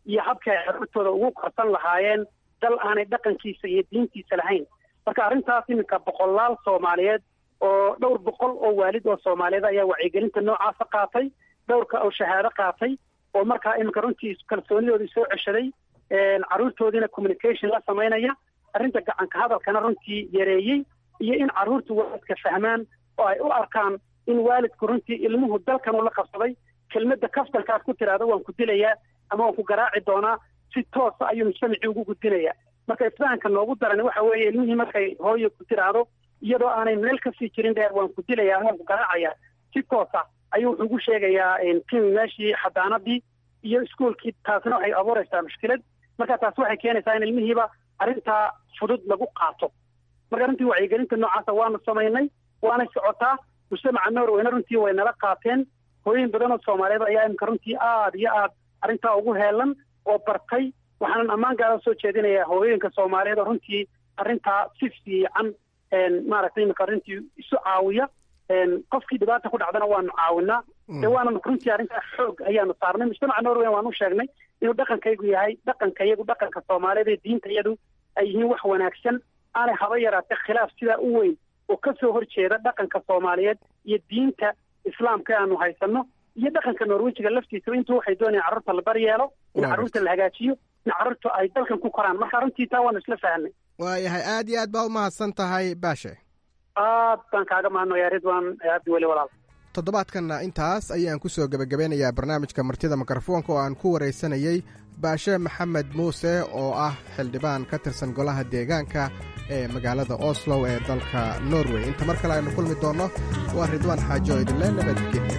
iyo habkii ay carruurtooda ugu korsan lahaayeen dal aanay dhaqankiisa iyo diintiisa lahayn marka arrintaas iminka boqolaal soomaaliyeed oo dhowr boqol oo waalid oo soomaaliyeed ayaa wacyigelinta noocaasa qaatay dhowrka oo shahaado qaatay oo markaa iminka runtii kalsoonidoodii soo ceshaday carruurtoodiina communication la samaynaya arrinta gacanka hadalkana runtii yareeyey iyo in carruurtu waalidka fahmaan oo ay u arkaan in waalidku runtii ilmuhu dalkan uu la qabsaday kelmadda kaftankaad ku tiraahdo waan ku dilayaa ama waan ku garaaci doonaa si toosa ayuu mujtamacii ugu gudbinayaa marka isfahanka noogu daran waxa weeye ilmihii markay hooyo ku tiraahdo iyadoo aanay meel kasii jirin dheer waan ku dilayaa waan ku garaacayaa si toosa ayuu wuxuu ugu sheegayaa kimi meeshii xadaanadii iyo iskuolkii taasna waxay abuuraysaa mushkilad marka taas waxay keenaysaa in ilmihiiba arrintaa fudud lagu qaato marka runtii wacyigelinta noocaasa waanu samaynay waanay socotaa mujtamaca norwayna runtii way nala qaateen hooyin badan oo soomaaliyeed ayaa imika runtii aada iyo aad arrintaa ugu heelan oo bartay waxaanan ammaan gaara soo jeedinayaa hooyooyinka soomaaliyeed oo runtii arrintaa si fiican maaragtay imika arrintii isu caawiya qofkii dhibaata ku dhacdana waanu caawinaa dee waana runtii arrintaa xoog ayaanu saarnay mujtamaca norway waanu sheegnay inuu dhaqankaygu yahay dhaqanka iyagu dhaqanka soomaaliyeed ee diinta iyadu ay yihiin wax wanaagsan aanay haba yaraatee khilaaf sidaa u weyn oo ka soo horjeeda dhaqanka soomaaliyeed iyo diinta islaamka aanu haysano iyo dhaqanka norwejiga laftiisaba intuu waxay doonayaan carruurta la baryeelo in carruurta la hagaajiyo in carruurta ay dalkan ku koraan marka runtii taa waanu isla fahanay waayahay aad iyo aad baa umahadsan tahay baashe aad baan kaaga mahadnaya ridwan abdi weli walaal toddobaadkanna intaas ayaan ku soo gebagabeynayaa barnaamijka martida mikrofoonka oo aan ku waraysanayey baashe maxamed muuse oo ah xildhibaan ka tirsan golaha deegaanka ee magaalada oslow ee dalka norway inta mar kale aynu kulmi doonno waa ridwaan xaajo oo idinle nabadgelyo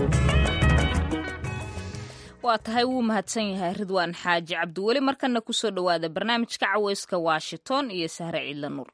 waa tahay wuu mahadsan yahay ridwaan xaaji cabdiweli markana ku soo dhowaada barnaamijka caweyska washington iyo sahre ciidla nuur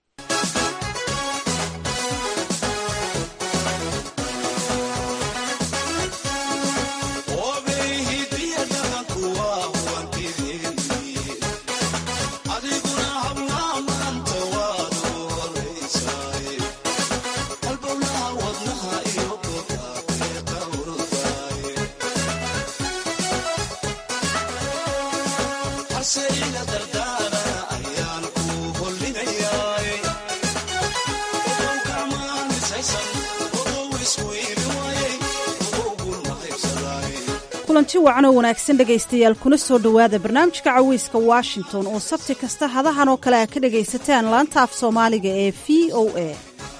kulanti wacan oo wanaagsan dhegaystayaal kuna soo dhowaada barnaamijka caweyska washington oo sabti kasta hadahan oo kale a ka dhegaysataan laanta af soomaaliga ee v o a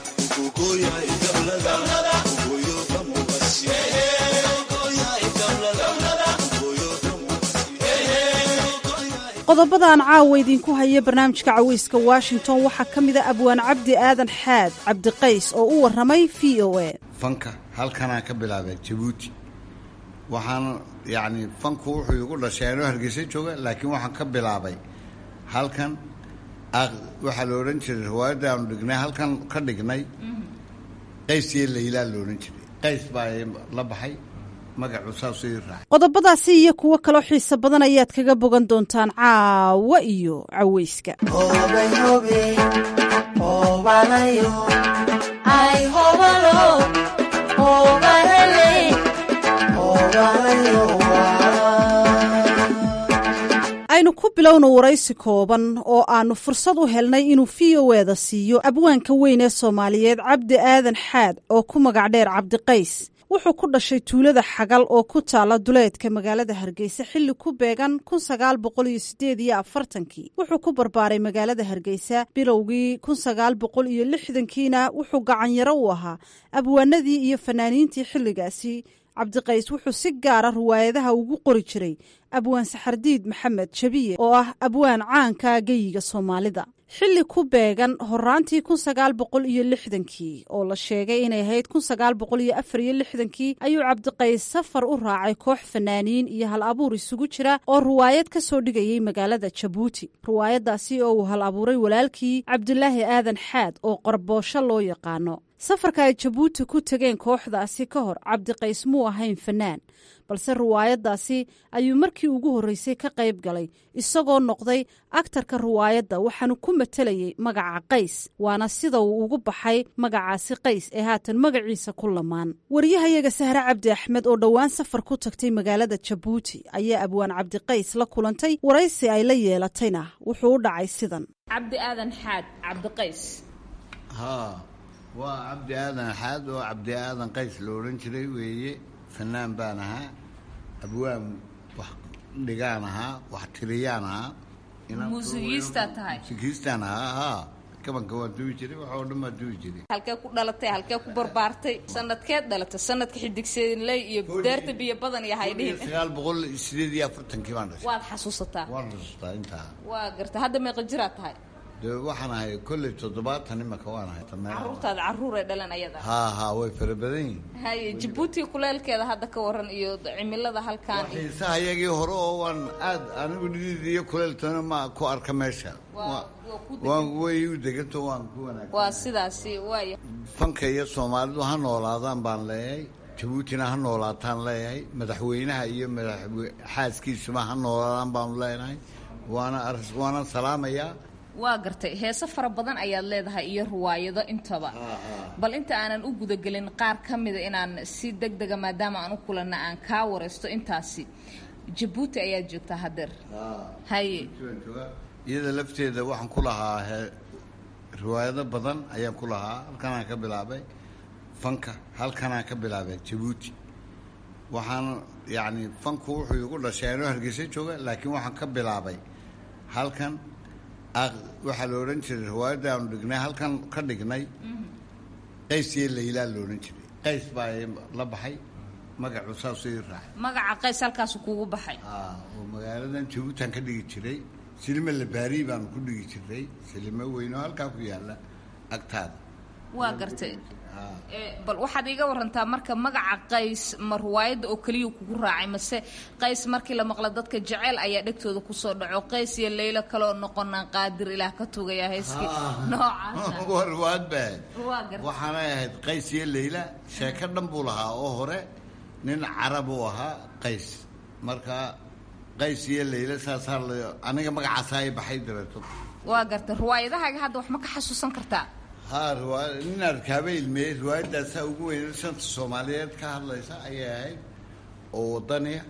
qodobadaan caawa idinku haya barnaamijka caweyska washington waxaa ka mida abwaan cabdi aadan xaad cabdiqays oo u waramay v o a fanka halkanaan ka bilaabay jabuuti waxaan yacni fanku wuxuu igu dhashay anoo hargeysa jooga laakiin waxaan ka bilaabay halkan waxaa la odhan jiray riwaayadda aanu dhignay halkan ka dhignay qays iyo laylaa la odhan jiray qays baa la baxay magacu saasuu ii raacay qodobadaasi iyo kuwo kaloo xiiso badan ayaad kaga bogan doontaan caawa iyo caweyska aynu ku bilowno waraysi kooban oo aanu fursad u helnay inuu v o eda siiyo abwaanka weyn ee soomaaliyeed cabdi aadan xaad oo ku magac dheer cabdiqays wuxuu ku dhashay tuulada xagal oo ku taala duleedka magaalada hargeysa xilli ku beegan kun sagaal boqol iyo sideed iyo afartankii wuxuu ku barbaaray magaalada hargeysa bilowgii kun sagaal boqol iyo lixdankiina wuxuu gacanyaro u ahaa abwaanadii iyo fanaaniintii xilligaasi cabdiqays wuxuu si gaara riwaayadaha ugu qori jiray abwaan saxardiid maxamed jabiye oo ah abwaan caanka geyiga soomaalida xilli ku beegan horaantii kun sagaal boqol iyo lixdankii oo la sheegay inay ahayd kun sagaal boqol iyo afar iyo lixdankii ayuu cabdiqays safar u raacay koox fanaaniin iyo hal abuur isugu jira oo riwaayad ka soo dhigayay magaalada jabuuti riwaayadaasi oo uu hal abuuray walaalkii cabdulaahi aadan xaad oo qorboosho loo yaqaano safarka ay jabuuti ku tegeen kooxdaasi ka hor cabdiqays muu ahayn fanaan balse riwaayaddaasi ayuu markii ugu horreysay ka qayb galay isagoo noqday aktarka riwaayadda waxaanu ku matelayay magaca qays waana sida uu ugu baxay magacaasi qays ee haatan magaciisa ku lamaan wariyahayaga sahre cabdi axmed oo dhowaan safar ku tagtay magaalada jabuuti ayaa abwaan cabdiqays la kulantay waraysi ay la yeelatayna wuxuu u dhacay sidan cabdi aadan xaad cabdiqays haa waa cabdi aadan xaad oo cabdi aadan qays la odhan jiray weeye fanaan baan ahaa abwaan wax dhigaan ahaa wax tiriyaan ahaa muusigiistaa tahay muusigiistaan ahaa haa kabanka waan duwi jiray wax oo dhan baan duwi jiray halkee ku dhalatay halkee ku barbaartay sanadkeed dhalatay sanadka xidigseedinley iyo deerta biyo badan iyo haydhihin sagaal boqol sideed iyo afartankii baan dhashay waad xasuusataa waan xusuustaa intaa waa garta hadda meeqa jiraad tahay dee waxaan ahay kolley toddobaatan imaka waan ahay caruurtaada caruuray dhalan ayada haa haa way fara badan yihin haye jabuuti kuleelkeeda hadda ka waran iyo cimilada halkaan xiisaha iyagii hore oo waan aad anigu nidid iyo kuleeltana ma ku arka meesha waan way u deganto waan ku wanaag waa sidaasi waaya fanka iyo soomaalidu ha noolaadaan baan leeyahay jabuutina ha noolaataan leeyahay madaxweynaha iyo madaxwe xaaskiisuma ha noolaadaan baanu leenahay waana aris waana salaamayaa waa gartay heese fara badan ayaad leedahay iyo riwaayado intaba bal inta aanan u gudagelin qaar ka mida inaan si deg dega maadaama aan u kulanna aan kaa waraysto intaasi jabuuti ayaad joogtaa hadeer haye iyada lafteeda waxaan ku lahaa riwaayado badan ayaan ku lahaa halkanaan ka bilaabay fanka halkanaan ka bilaabay jabuuti waxaan yacni fanku wuxuu igu dhashay anoo hargeysa jooga laakiin waxaan ka bilaabay halkan waxaa la odhan jiray riwaayadda aanu dhignay halkan ka dhignay qays iyo laylaa la odhan jiray qays baa la baxay magacu saasuu ii raacay magaca qays halkaasu kugu baxay oo magaaladan jabuutan ka dhigi jiray silime labaari baanu ku dhigi jiray silime weyn oo halkaa ku yaalla agtaada waa gartay bal waxaad iiga warantaa marka magaca qays ma riwaayadda oo keliya kugu raacay mase qays markii la maqla dadka jeceyl ayaa dhegtooda kusoo dhaco qays iyo leylo kaleoo noqonaan qaadir ilaah ka tugaya heeskii noocaasa waa riwaayad baa waa gartay waxaanay ahayd qays iyo leyla sheeko dhan buu lahaa oo hore nin carab uu ahaa qays marka qays iyo leyla saasaa la aniga magacaasaa i baxay dabeeto waa gartay riwaayadahaaga hadda wax ma ka xasuusan kartaa haa riwaaya nin arkaaba ilmeeyey riwaayadaasaa ugu weynay shanta soomaaliyeed ka hadlaysa ayay ahayd oo wadaniya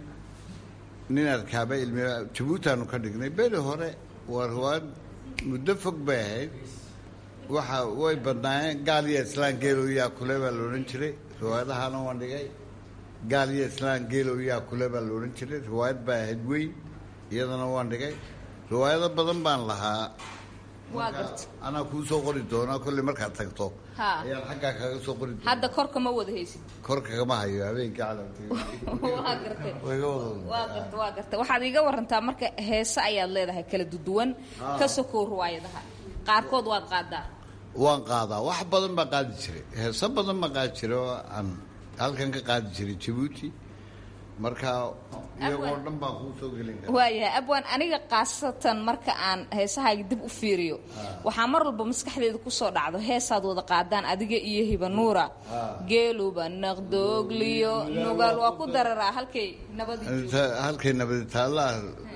nin arkaaba ilmeeye jabuutaanu ka dhignay beri hore waa riwaayad muddo fog bay ahayd waxa way badnaayeen gaal iyo islaan geelow yaa kule baa la odhan jiray riwaayadahaana waan dhigay gaal iyo islaan geelow yaa kule baa la odhan jiray riwaayad baa ahayd weyn iyadana waan dhigay riwaayado badan baan lahaa waa garta anaa kuu soo qori doonaa kolley markaad tagto ha ayaan xaggaa kaga soo qori doona hadda korka ma wada haysid korka kama hayo habeenkii calamka waa gartay wayga wada waa garta waa garta waxaad iiga warantaa marka heese ayaad leedahay kala duduwan ka sokow riwaayadaha qaarkood waad qaadaa waan qaadaa wax badan baan qaadi jiray heeso badan baan qaadi jiray oo aan halkan ka qaadi jiray jabuuti marka iyagoo dhan baan kuu soo gelin kara waayahay abwaan aniga khaasatan marka aan heesahaaga dib u fiiriyo waxaa mar walba maskaxdeeda kusoo dhacdo heesaad wada qaadaan adiga iyo hiba nuura geeluba naqdoogliyo nugaal waa ku dararaa halkay nabadi halkay nabadi taallaa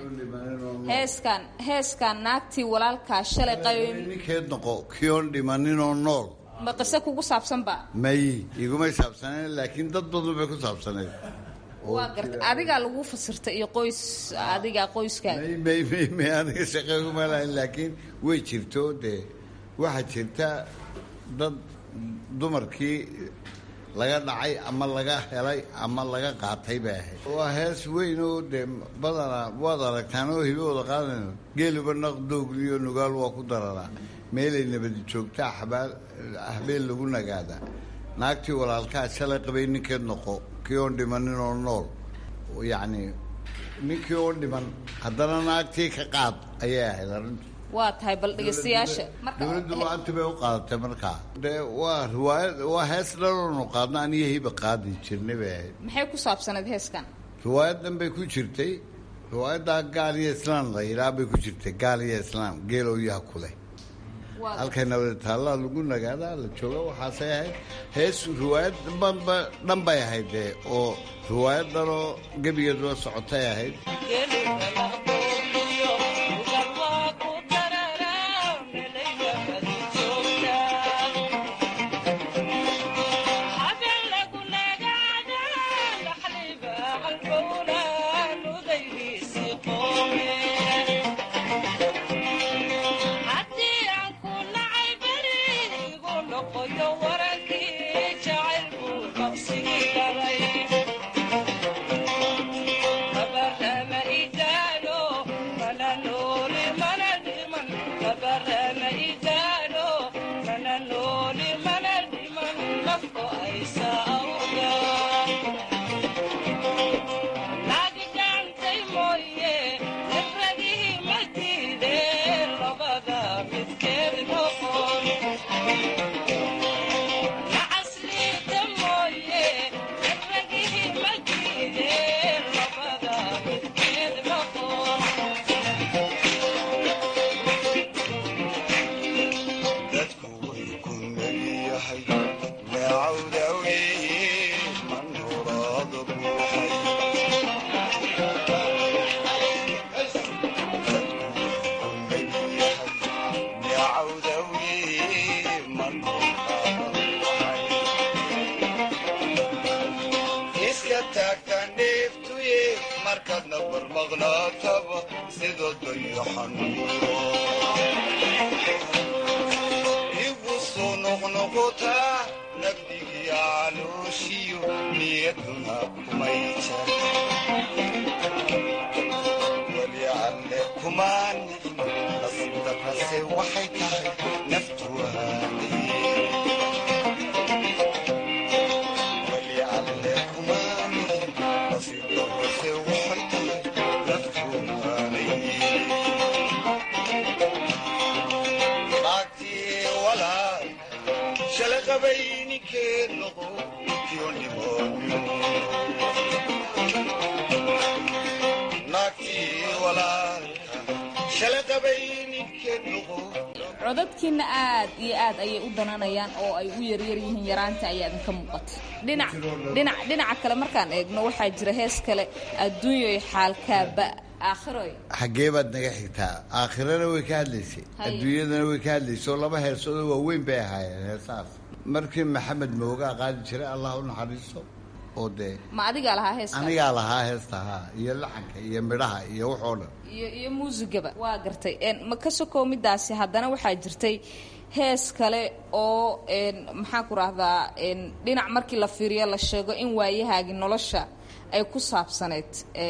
heeskan heeskan naagtii walaalkaa shalay qayoyn ninkeed noqo kiyoon dhimaninoo nool ma qise kugu saabsanba may igumay saabsaneen laakiin dad badan bay ku saabsaneed waa garta adigaa lagu fasirta iyo qoys adiga qoyskaaga may may may may aniga shaqo kuma lahayn laakiin way jirto dee waxaa jirta dad dumarkii laga dhacay ama laga helay ama laga qaatay bay ahayd waa hees weyn oo dee badanaa waad aragtaan oo hibahooda qaadanayo geeluba naqdoogliyo nugaal waa ku dararaa meelay nabadi joogtaa xabaal habeen lagu nagaadaa naagtii walaalkaa shalay qabay ninkeed noqo kii oon dhimanin oo nool yacni ninkii oo dhiman haddana naagtii ka qaad ayay ahayd arrintu waa tahay bal dhegeystayaasha dowladdu lacagti bay u qaadatay markaa dee waa riwaayad waa hees dhaloonu qaadna aniyo hiba qaadi jirnay bay ahayd maxay ku saabsanayd heeskan riwaayadan bay ku jirtay riwaayaddaa gaal iyo islaam la yidhaah bay ku jirtay gaal iyo islaam geelow yaha kuleh halkay nabada taallaa lagu nagaadaa la jooga waxaasay ahayd hees riwaayad dhanba dhan bay ahayd dee oo riwaayad dhanoo gebigeeduba socotay ahayd codadkiina aad iyo aad ayay u dananayaan oo ay u yaryar yihiin yaraanta ayaa idinka muuqata dhinac dhinac dhinaca kale markaan eegno waxaa jira hees kale adduunyoy xaalkaaba aakhiroy xaggee baad naga xigtaa aakhirana way ka hadlaysay adduunyadana way ka hadlaysay oo laba heesoodoo waaweyn bay ahaayeen heesahaas markii maxamed moogaa qaadi jiray allah u naxariiso oo dee ma adigaa lahaa heeska anigaa lahaa heesta haa iyo laxanka iyo midhaha iyo waxoo dhan iyo iyo muusigaba waa gartay ma ka sokow midaasi haddana waxaa jirtay hees kale oo maxaan ku rahdaa dhinac markii la fiiriyo la sheego in waayahaagii nolosha ay ku saabsaneyd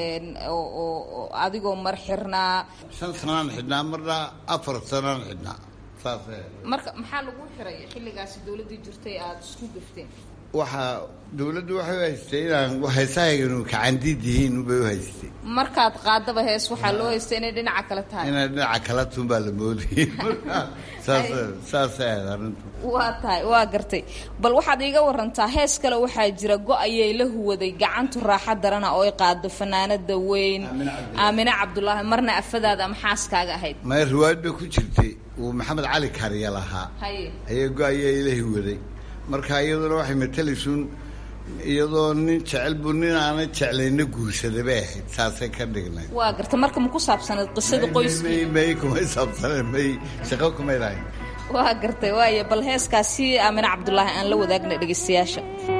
oo adigoo mar xirnaa shan sanaan xidhnaa marna afar sanaan xidhnaa saas marka maxaa lagu xiray xilligaasi dowladdii jirtay aada isku gafteen waxaa dawladdu waxay u haystay inaan heesahaygan kacandiid yihiin ubay u haystay markaad qaadaba hees waxaa loo haystay inay dhinaca kale tahay inay dhinaca kala tun baa la moodayay saas saasay ahayd arrintu waa tahay waa gartay bal waxaad iiga warantaa hees kale waxaa jira go-ayay la huwaday gacantu raaxa darana oo ay qaado fanaanada weyn aamine cabdulaahi marna afadaada ama xaaskaaga ahayd maya riwaayad bay ku jirtay uu maxamed cali kariya lahaa haye ayay go-ayay la huwaday marka iyaduna waxay matalaysuun iyadoo nin jecel buu nin aanay jeclayna guursada bay ahayd saasay ka dhignayd waa garta marka ma ku saabsanayd qisada qoyskii may kumay saabsaneen may shaqo kumay lahayn waa gartay waaya bal heeskaasi aamine cabdulaahi aan la wadaagna dhegaystayaasha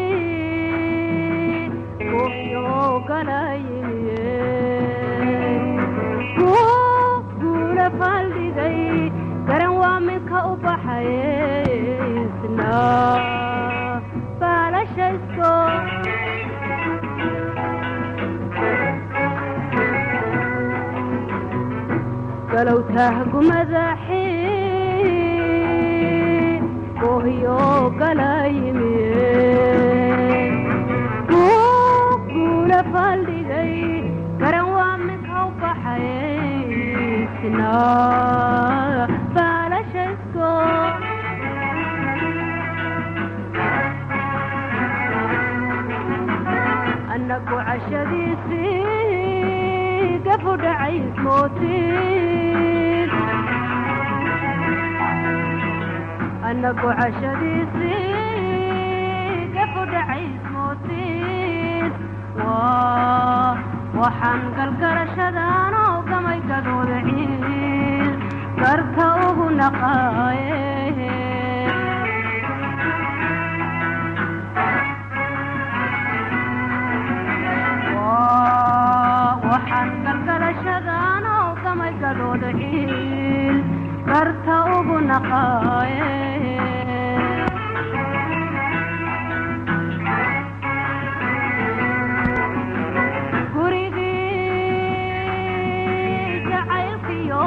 garan waa minka u baxaysna baalashaysko galow tahgumadaxi ohyo galayimiye guula faldhigay garan waa minka u baxaysna anagu cashadiisii gafu dhacays mootiin annagu cashadiisii gafudhacays mootiin waxaan galgarashadaan oo gamay gadooda ciil garka ugu naqaaye waxaan galgarashadaan oo gamay gadooda ciil garka ugu naqaaye gurigii jacaylkiyo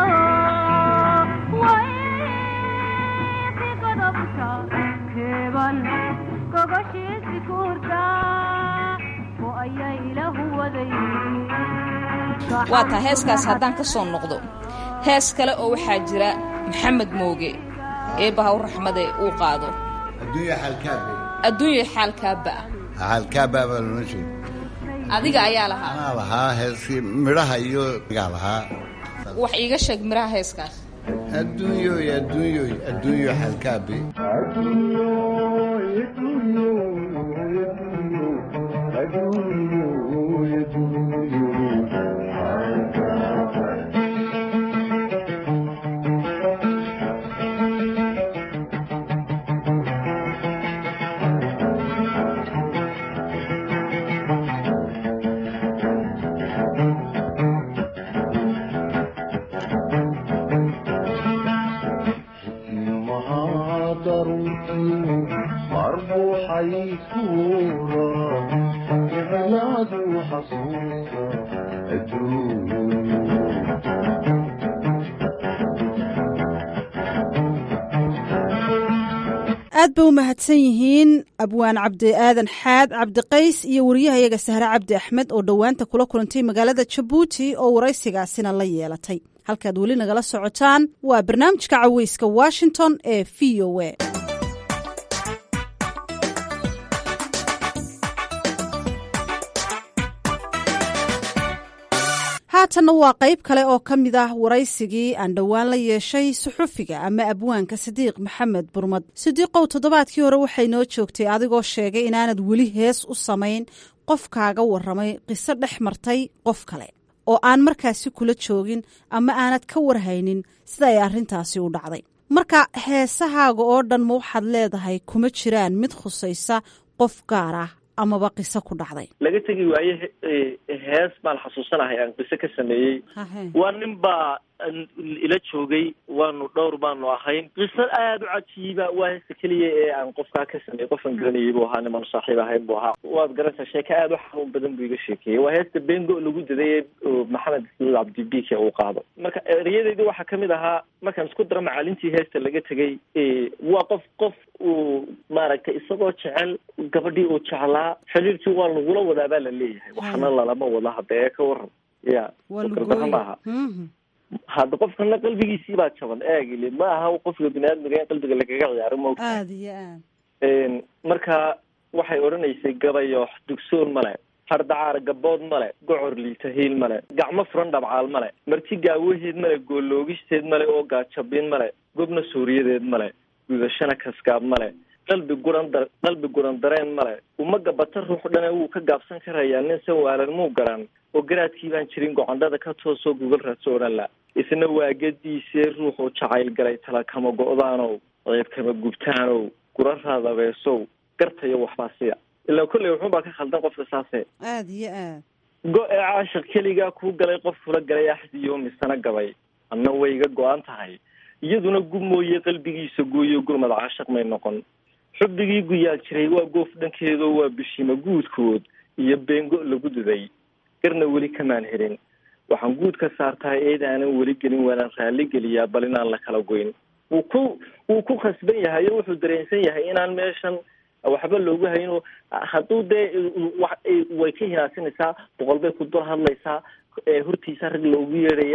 waysi godobta keeban gogoshiisi kuurta oo ayaa ilahu waday waa taa heeskaas haddaan ka soo noqdo hees kale oo waxaa jira maxamed mooge eebbaha u raxmade uu qaado adduunya xaalkaabe adduunya xaalkaaba xaalkaaba baa loola jeeda adiga ayaa lahaa anaa lahaa heeskii midhaha iyo gaa lahaa wax iiga sheeg miraha heeskaas adduunyoy adduunyoy adduunyo xaalkaabe aad bay u mahadsan yihiin abwaan cabdi aadan xaad cabdiqays iyo wariyahayaga sahre cabdi axmed oo dhowaanta kula kulantay magaalada jabuuti oo waraysigaasina la yeelatay halkaad weli nagala socotaan waa barnaamijka caweyska washington ee v o a haatanna waa qayb kale oo ka mid ah waraysigii aan dhowaan la yeeshay suxufiga ama abwaanka sidiiq maxamed burmad sidiiqow toddobaadkii hore waxay noo joogtay adigoo sheegay inaanad weli hees u samayn qof kaaga warramay qiso dhex martay qof kale oo aan markaasi kula joogin ama aanad ka warhaynin sida ay arrintaasi u dhacday marka heesahaaga oo dhan ma waxaad leedahay kuma jiraan mid khusaysa qof gaar ah amaba qiso ku dhacday laga tegi waaye hees baan xasuusanahay aan qiso ka sameeyey waa nin baa ila joogay waanu dhowr baanu ahayn qiso aada u cajiiba waa heesta keliya ee aan qofkaa ka sameeyey qofan garanayay buu ahaa niman saaxiib ahayn buu ahaa waad garanaysaa sheeke aada u xanuun badan buu iga sheekeeyey waa heesta bengo lagu daday maxamed ismail cabdibike uu qaado marka erayadeedii waxaa kamid ahaa markaan isku daro macaalintii heesta laga tegay waa qof qof uu maaragtay isagoo jecel gabadhii uu jeclaa xiriirkii waa lagula wadaa baa la leeyahay waxna lalama wada hadda ee ka waran ya gardaha maaha hadda qofkana qalbigiisii baa jaban eegile ma aha qofka biniaadmiga in qalbiga lagaga ciyaaro maogta aada iyo aad marka waxay odhanaysay gabayoox dugsoon male hardacaar gabood male gocor liita hiil male gacmo furan dhabcaal male marti gaawaheed male gooloogisteed male oo gaajabin male gobna suuriyadeed male gudashana kaskaab male qalbi guran da qalbi guran dareen male uma gabata ruux dhane wuu ka gaabsan karayaa nin san waalan muu garan oo garaadkii baan jirin gocondhada ka toosoo gugal raadso odhan la isna waa gadiisee ruuxuu jacayl galay tala kama go-daanow ceeb kama gubtaanow gura raadabeesow gartayo waxbaa siya ilaa kolley wuxuunbaa ka khaldan qofka saase aada iyo aad go-ee caashaq keligaa kuu galay qof kula galay axdiyo misana gabay anna way iga go-an tahay iyaduna gub mooye qalbigiisa gooyo gurmad caashaq may noqon xubbigii guyaal jiray waa goof dhankeedoo waa bishima guudkood iyo beengo lagu duday garna weli kamaan helin waxaan guud ka saartaa eed aanan weli gelin waanaan raalli geliyaa bal inaan la kala goyn wuu ku wuu ku khasban yahay oo wuxuu dareensan yahay inaan meeshan waxba loogu hayno hadduu dee way ka hinaasinaysaa boqol bay ku dul hadlaysaa hortiisa rag loogu yeedhayaa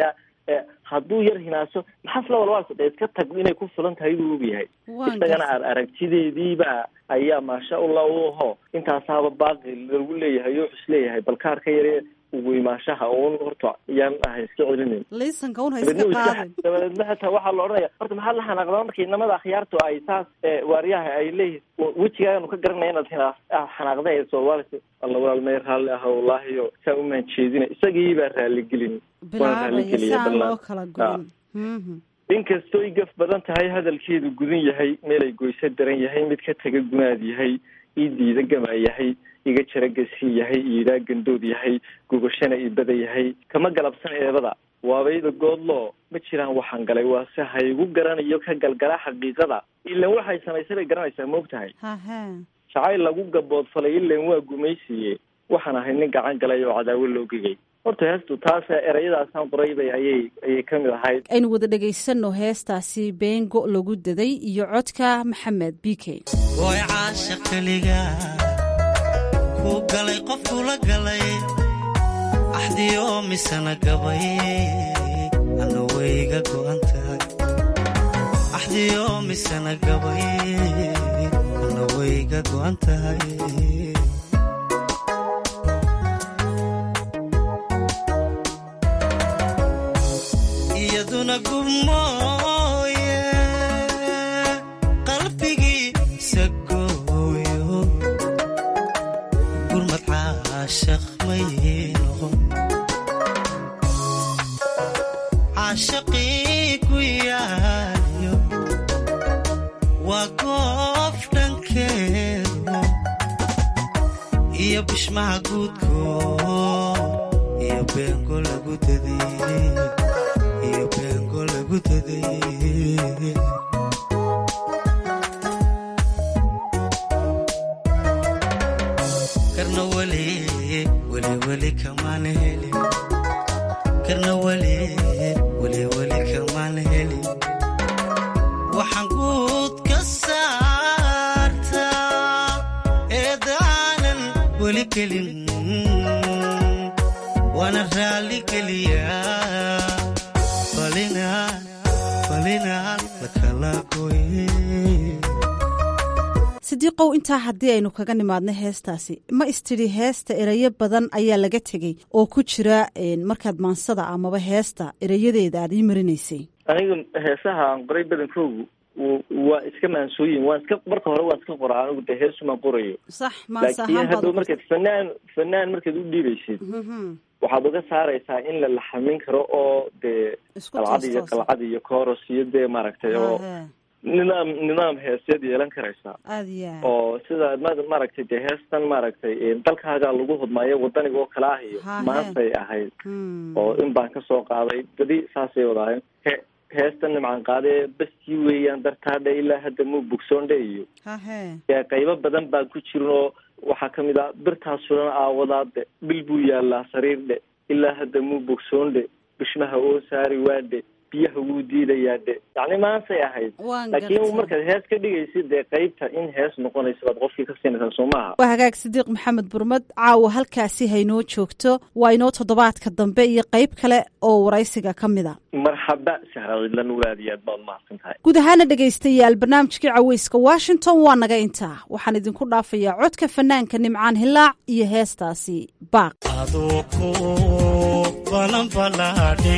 hadduu yar hinaaso maxaas la walwaalsa dee iska tag inay ku filan tahay buu ogyahay isagana ar aragtideediiba ayaa maasha allah u aho intaasaaba baaqi lagu leeyahay oo is leeyahay balkaar ka yare ugu imaashaha un horta yaan ahay iska celinayn laysanka un ha iska qaadin dabadeedna hataa waxaa la odhanaya horta maxaad la xanaaqdaa markii inamada akhyaartu ay saas waaryaha ay leeyihin wejigaanu ka garanaya inaad hina xanaaqda ee soomaalisa alla walaalmay raalli ah wallaahi o saa umaan jeedina isagii baa raaligelin waan raaligeliya bilaabaya saan loo kala goyn inkastoy gaf badan tahay hadalkeedu gudan yahay meelay goyso daran yahay mid ka taga gunaad yahay ii diida gama yahay iga jara gasii yahay iidhaa gandood yahay gogashana ibada yahay kama galabsan eebada waabayda goodloo ma jiraan waxaan galay waase haygu garanayo ka galgala xaqiiqada ilan waxay samaysay bay garanaysaa ma og tahay hahe jacayl lagu gaboodfalay ilan waa gumaysiye waxaan ahay nin gacan galay oo cadaawo loo gegay horta heestu taas erayadaasaan qoray bay ayay ayay ka mid ahayd aynu wada dhegaysanno heestaasi beengo lagu daday iyo codka maxamed b k way caasha keliga ku galay qofkula galay axdiyo misana gabay ana wayga go'an tahay axdiyo misana gabay ana wayga go'an tahay iyaduna gubmooye qalbigiisa gooyo gurmad caashaq may noqon caashaqii ku yaaliyo waa goof dhankeedu iyo bishmaha guudko iyo beengo lagu dadiyey iyo beengo lagu dadayey karna weli weli weli kamaan helin karna weli weli weli kamaan helin waxaan guud ka saartaa eedaanan weli gelin waana raalli geliyaa falinaan falinaan lakala goye sidiiqow intaa haddii aynu kaga nimaadno heestaasi ma istidhi heesta erayo badan ayaa laga tegey oo ku jira markaad maansada amaba heesta erayadeeda aad ii marinaysay aniga heesaha aan qoray badankoogu waa iska maansooyin waan iska marka hore waan iska qoraa anigu dee heesumaan qorayo sax maansa laakiin ahaan hadhow baad markaad fanaan fanaan markaad u dhiibaysid waxaad uga saaraysaa in la laxamin karo oo dee Isku qalcad iyo toos-toosan. qalcad iyo kooros iyo dee maaragtay oo Hahe, nidaam nidaam heeseed yeelan karaysaa aad iyo aad oo sida ma- maaragtay dee heestan maaragtay dalkaagaa lagu hodmaayo wadaniga oo kale ah iyo Hahe. maantay ahayd Hmm. oo in baan kasoo qaaday badi saasay wadaayeen he heestan nimcan qaadee bastii weeyaan dartaadhe ilaa hadda muu bogsoondhe iyo hahe dee qaybo badan baan ku jirin oo waxaa kamid ah birtaas sunan aawadaadhe bil buu yaalaa sariirdhe ilaa hadda muu bogsoondhe bishmaha oo saari waadhe biyaha wuu diidayaa dhe yacni maantay ahayd waan laakiin gartay. markaad hees ka dhigaysid dee qaybta in hees noqonaysa baad qofkii ka siinaysaa soo maaha waa hagaag sidiiq maxamed burmad caawa halkaasi haynoo joogto waa inoo toddobaadka dambe iyo qayb kale oo waraysiga ka mid a marxaba sahraidlan aad iyo aad baad mahadsan tahay guud ahaana dhegaystayaal barnaamijkii caweyska washington waa naga intaa waxaan idinku dhaafayaa codka fanaanka nimcaan hilaac iyo heestaasi baaq aduu ku balanbalaadhe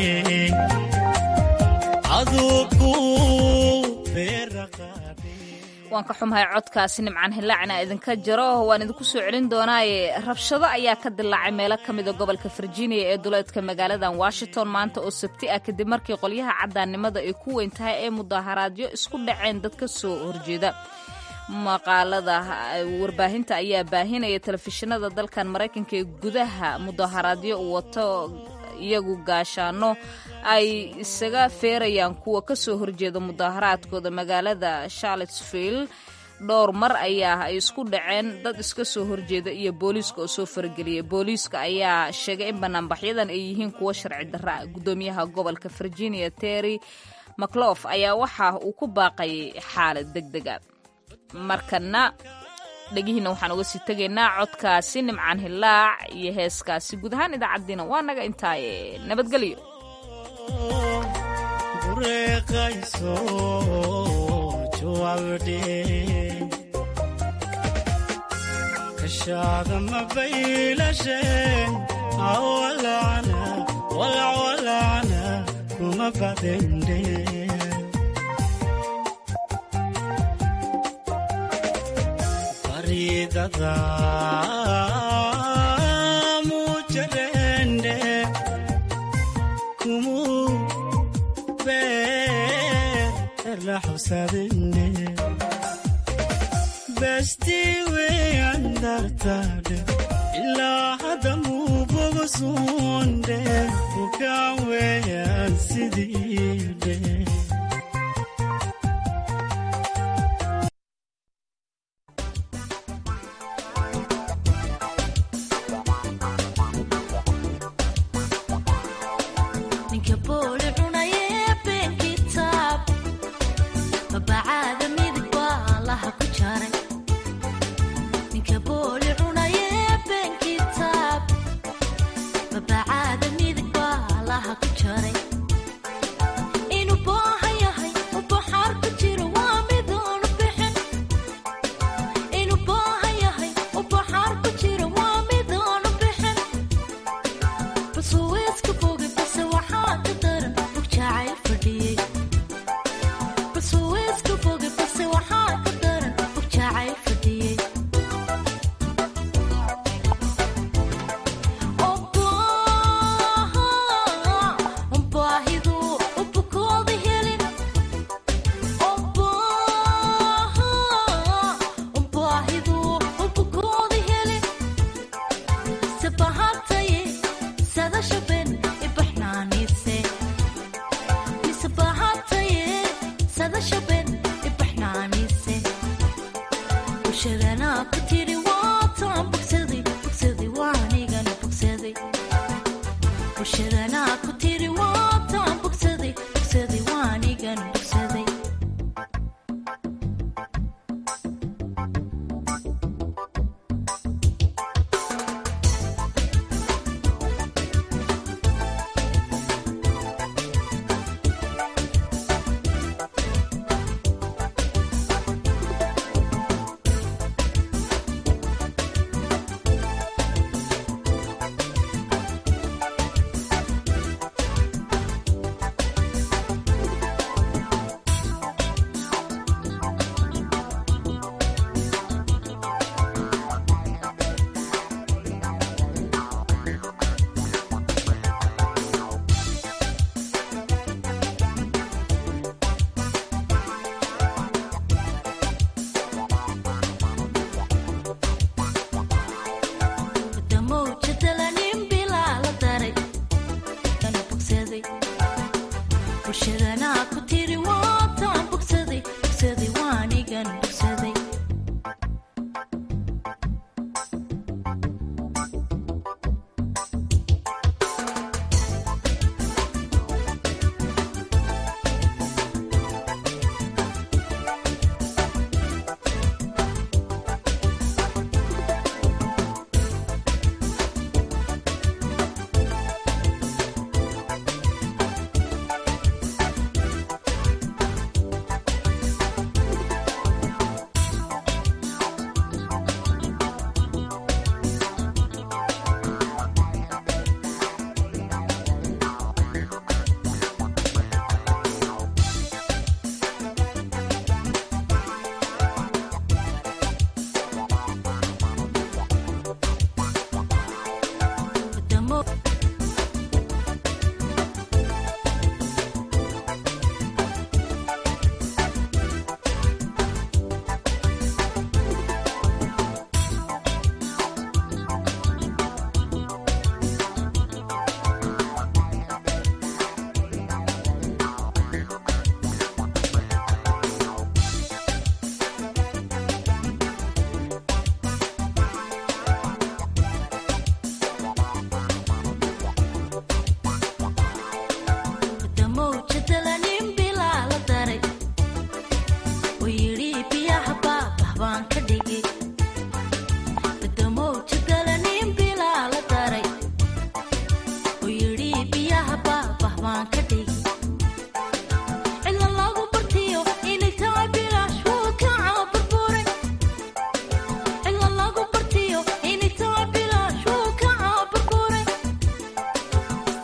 aduu ku beeraqaadhe waan ka xumahay codkaasi nimcaan hilaacna idinka jaro waan idinku soo celin doonaaye rabshado ayaa ka dilaacay meelo ka mida gobolka virginia ee duleedka magaaladan washington maanta oo sabti ah kadib markii qolyaha caddaannimada ay ku weyn tahay ee mudaaharaadyo isku dhaceen dad ka soo horjeeda maqaalada warbaahinta ayaa baahinaya telefishinada dalkan maraykanka ee gudaha mudaaharaadyo wato iyagu gaashaano ay isaga feerayaan kuwa ka soo horjeeda mudaaharaadkooda magaalada charlottesville dhowr mar ayaa ay isku dhaceen dad iska soo horjeeda iyo booliiska oo soo farageliyay booliiska ayaa sheegay in banaanbaxyadan ay yihiin kuwo sharci darra ah gudoomiyaha gobolka virginia terry maclof ayaa waxa uu ku baaqayay xaalad deg dega markana dhegihiina waxaan uga sii tegaynaa codkaasi nimcaan hilaac iyo heeskaasi guud ahaan idaacaddiina waa naga intaaye nabadgelyo bureeqayso jawaabdhe kashaada ma baylashen awalacna walacwalacna kuma badende baridada mujarende kumu beerla xusadine besti weyan dartade ilaa hadda muu bogosunde bukaan weyan sidiide ninka booli cunaye been kitaab babacaada midig baa laha ku jaray ninka booli cunaye been kitaab babacaada midig baa laha ku jaray inuu booha yahay u baxaar ku jiro waa midoonu bixin inuu booha yahay u baxaar ku jiro waa midoonu bixin basuweeska foge base waxaa ka daran bug jacayl fadhiyey basuweeska foge base waxaa ka daran bug jacayl fadhiyey baahidu ubukooda helin baahidu ubukooda helin sabahataye sadashaben ibaxnaanise misabahataye sadashaben ibaxnaanise bulshadana ku tiri waataan bogsaday bogsaday waanigana bogsaday bulshadana ku tiri waataan bogsaday bogsaday waanigana bogsaday damowjadalanin bilaa la daray kana bogsaday bulshadana ku tiri waataan bogsaday bogsaday waanigan bogsaday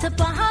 tabaha